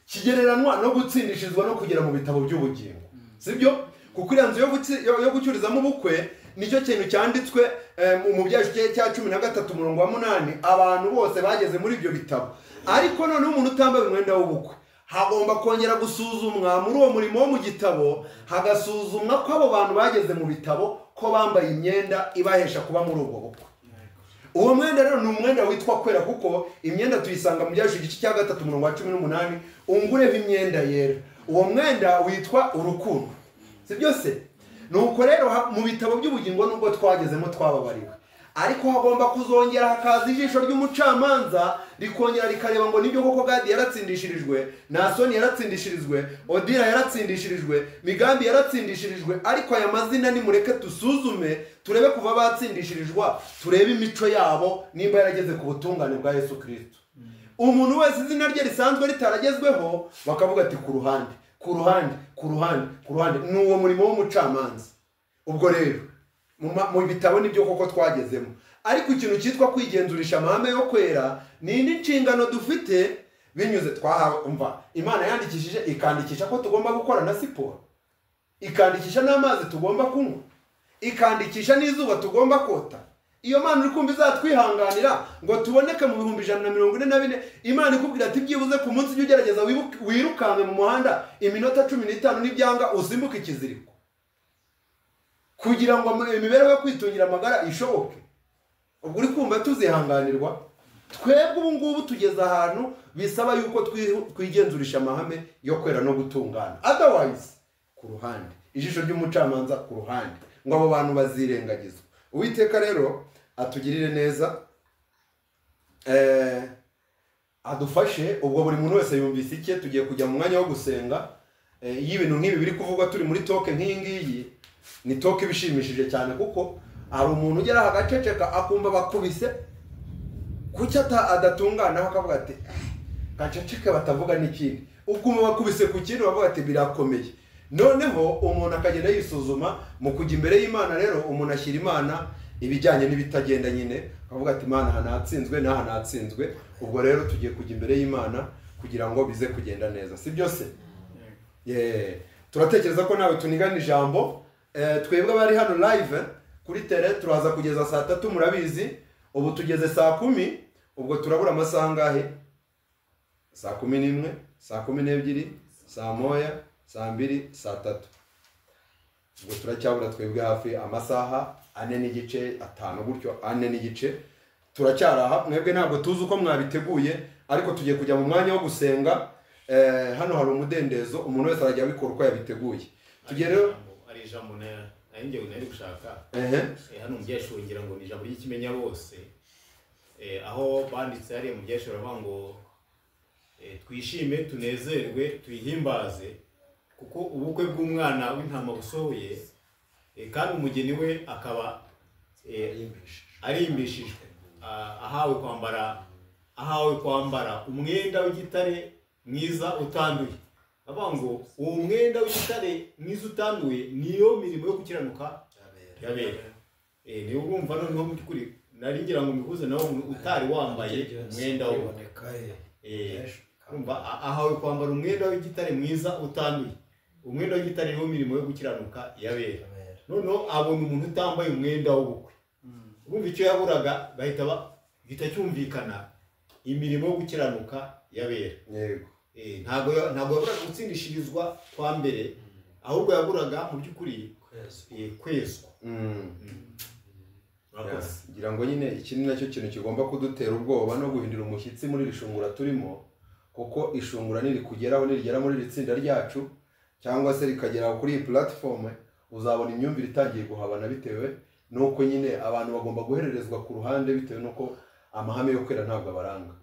kigereranywa no gutsindishirizwa no kugera mu bitabo by'ubugingo sibyo kuko iriya nzu yo gutsi- yo- yo gucyurizamo ubukwe nicyo kintu cyanditswe eh, mu- mu byacu cya- cya cumi na gatatu umurongo wa munani abantu bose bageze muri ibyo bitabo ariko noneho umuntu utambaye umwenda w'ubukwe hagomba kongera gusuzumwa muri uwo murimo wo mu gitabo hagasuzumwa ko abo bantu bageze mu bitabo ko bambaye imyenda ibahesha kuba muri ubwo bukwe uwo mwenda rero ni umwenda witwa kwera kuko imyenda tuyisanga mu byacu igice cya gatatu umurongo wa cumi n'umunani ungureho imyenda yera uwo mwenda witwa urukundo si byose nuko rero ha- mu bitabo by'ubugingo nubwo twagezemo twababariwe ariko hagomba kuzongera hakaza ijisho ry'umucamanza rikongera rikareba ngo nibyo koko gadi yaratsindishirijwe nasoni yaratsindishirijwe odira yaratsindishirijwe migambi yaratsindishirijwe ariko aya mazina nimureke dusuzume turebe kuva batsindishirijwa turebe imico yabo nimba yarageze ku butungane bwa yesu kirisito umuntu wese izina rye risanzwe ritaragezweho bakavuga ati ku ruhande ku ruhande ku ruhande ku ruhande ni uwo murimo w'umucamanza ubwo rero mu ma- mu bitabo nibyo koko twagezemo ariko ikintu cyitwa kwigenzurisha amahame yo kwera ni indi nshingano dufite binyuze twahawe umva imana yandikishije ikandikisha ko tugomba gukora na siporo ikandikisha n'amazi tugomba kunywa ikandikisha n'izuba tugomba kota iyo mana uri kumva izatwihanganira ngo tuboneke mu bihumbi ijana na mirongo ine na bine imana ikubwira ati byibuze ku munsi ujya ugerageza wibuke- wirukanke mu muhanda iminota cumi n'itanu n'ibyanga usimbuke ikiziriko kugira ngo ama- imibereho yo kwitungira amagara ishoboke ubwo uri kumva tuzihanganirwa twebwe ubu ngubu tugeze ahantu bisaba yuko twi- twigenzurisha amahame yo kwera no gutungana otherwise ku ruhande ijisho ry'umucamanza ku ruhande ngo abo bantu bazirengagizwe uwiteka rero atugirire neza eh, adufashe ubwo buri muntu wese yumvise icye tugiye kujya mu mwanya wo gusenga Eh, iyo ibintu nk'ibi biri kuvugwa turi muri toke nk'iyi ngiyi ni toke ibishimishije cyane kuko hari umuntu ugeraho agaceceka akumva bakubise kuki ata- adatunganaho akavuga ati gaceceke batavuga n'ikindi ukumva bakubise ku kindi bavuga ati birakomeye noneho umuntu akagenda yisuzuma mu kujya imbere y'imana rero umuntu ashyira imana ibijyanye n'ibitagenda nyine akavuga ati imana aha natsinzwe n'aha natsinzwe ubwo rero tugiye kujya imbere y'imana kugira ngo bize kugenda neza si byose Yeee. turatekereza ko nawe tunigana ijambo Eh, twebwe abari hano live kuri tere turaza kugeza saa tatu murabizi ubu tugeze saa kumi ubwo turabura amasaha angahe saa kumi n'imwe saa kumi n'ebyiri saa moya saa mbiri saa tatu ubwo turacyabura twebwe hafi amasaha ane n'igice atanu gutyo ane n'igice turacyaraha mwebwe ntabwo tuzi uko mwabiteguye ariko tugiye kujya mu mwanya wo gusenga Eh, hano hari umudendezo umuntu wese arajya abikora uko yabiteguye tugiye rero ari ijambo na- nari njyewe nari gushaka Ehe. Eh, hano mu byeshuri ngira ngo ni ijambo ry'ikimenya bose Eh, aho banditse hariya mu byeshuri bavuga ngo eh, twishime tunezerwe tuyihimbaze kuko ubukwe bw'umwana w'intama busohoye eh, kandi umugeni we akaba eh, arimbishijwe Ah, ahawe kwambara ahawe kwambara umwenda w'igitare mwiza utanduye bavuga ngo uwo mwenda w'igitare mwiza utanduye niyo mirimo yo gukiranuka yabera Eh, niyo urumva noneho mu by'ukuri nari ngira ngo mbihuze nawe umuntu utari wambaye umwenda wo Eh, urumva a- ahawe kwambara umwenda w'igitare mwiza utanduye umwenda w'igitare niwo mirimo yo gukiranuka yabera noneho abona umuntu utambaye umwenda w'ubukwe bumva icyo yaburaga bahita ba- gihita cyumvikana imirimo yo gukiranuka yabera yego ntabwo ya- ntabwo yaburaga gutsindishirizwa kwa mbere ahubwo yaburaga mu by'ukuri eh, kwezwa Murakoze. ngira ngo nyine iki ni nacyo kintu kigomba kudutera ubwoba no guhindura umushyitsi muri iri shungura turimo kuko ishungura nirikugeraho nirigera muri iri tsinda ryacu cyangwa se rikagera kuri iyi puratifomu uzabona imyumvire itangiye guhabana bitewe n'uko nyine abantu bagomba guhererezwa ku ruhande bitewe n'uko amahame yo kwera ntabwo abaranga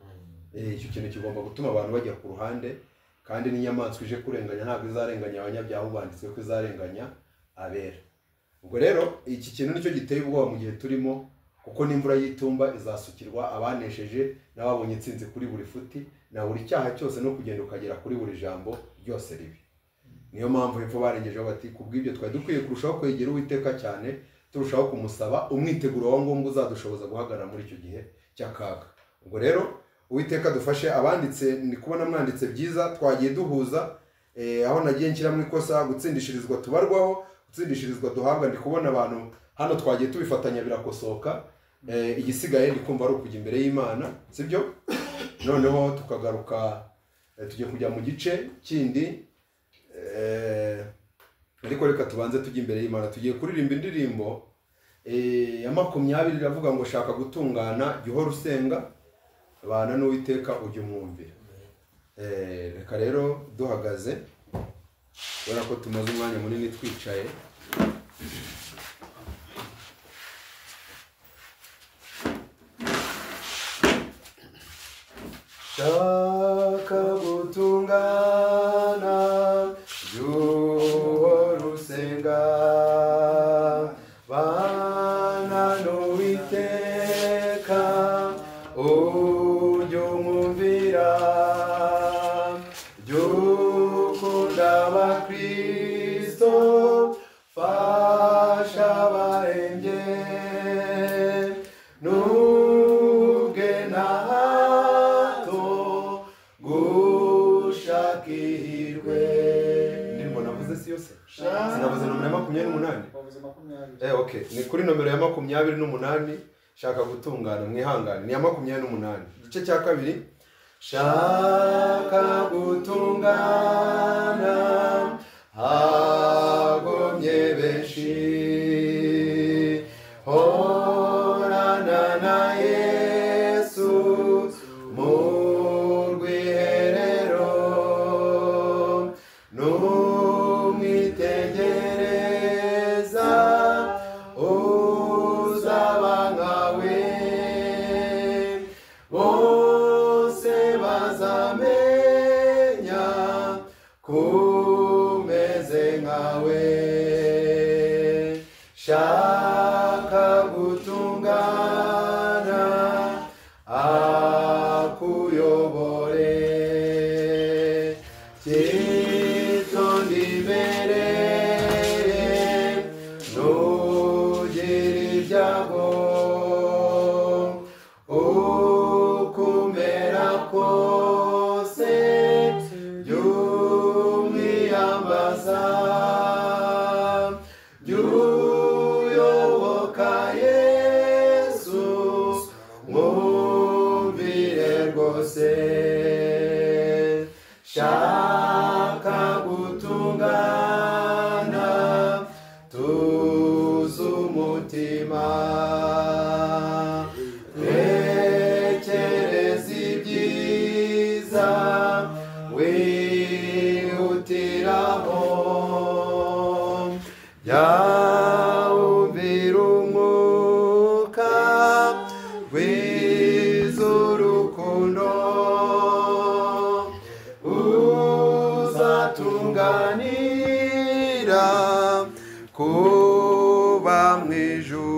Eh, icyo kintu kigomba gutuma abantu bajya ku ruhande kandi n'inyamaswa ije kurenganya ntabwo izarenganya abanyabyaha ahubwo handitswe ko izarenganya abera ubwo rero iki kintu nicyo giteye ubwoba mu gihe turimo kuko n'imvura y'itumba izasukirwa abanesheje n'ababonye intsinzi kuri buri futi na buri cyaha cyose no kugenda ukagera kuri buri jambo ryose ribi niyo mpamvu hepfo barengejeho bati ku bw'ibyo twari dukwiye kurushaho kwegera uwiteka cyane turushaho kumusaba umwiteguro wa ngombwa uzadushoboza guhagarara muri icyo gihe cy'akaga ubwo rero uwiteka dufashe abanditse ni kubona mwanditse byiza twagiye duhuza eh, aho nagiye nshyiramo ikosa gutsindishirizwa tubarwaho gutsindishirizwa duhabwa ndi kubona abantu hano twagiye tubifatanya birakosoka Eh, igisigaye ndi kumva ari ukujya imbere y'imana sibyo noneho tukagaruka eh, tugiye kujya mu gice kindi eh, ariko reka tubanze tujye imbere y'imana tugiye kuririmba indirimbo eh, ya makumyabiri iravuga ngo shaka gutungana jya uhora usenga bana n'uwiteka ujya umwumvira Eh, reka rero duhagaze kubera ko tumaze umwanya munini twicaye shaka gutungana jya uhora usenga bana n'uwiteka ujya umwumvira jya ukunda abakristo fasha abarembye n'ubwe na hato gushaka ihirwe ndirimbo navuze si yose sinavuze nomero ya makumyabiri n'umunani Eh, okay. ni kuri nomero ya makumyabiri n'umunani shaka gutungana mwihangane ni iya makumyabiri n'umunani igice cya kabiri shaka gutungana hagomye benshi horana na yesu mu rwiherero numwitegereza uzaba nkawe bose bazamenya kumeze nkawe shaka gutungana akuyobore kitondiberere nugira ibyago ukumera kose by'umwiyambaza by'uyoboka yesu mwumvire rwose shaka gutungana tuzi umutima tekereza ibyiza wihutiraho byawumvira umwuka w'izurukundo uzatunganira kuba mu ijuru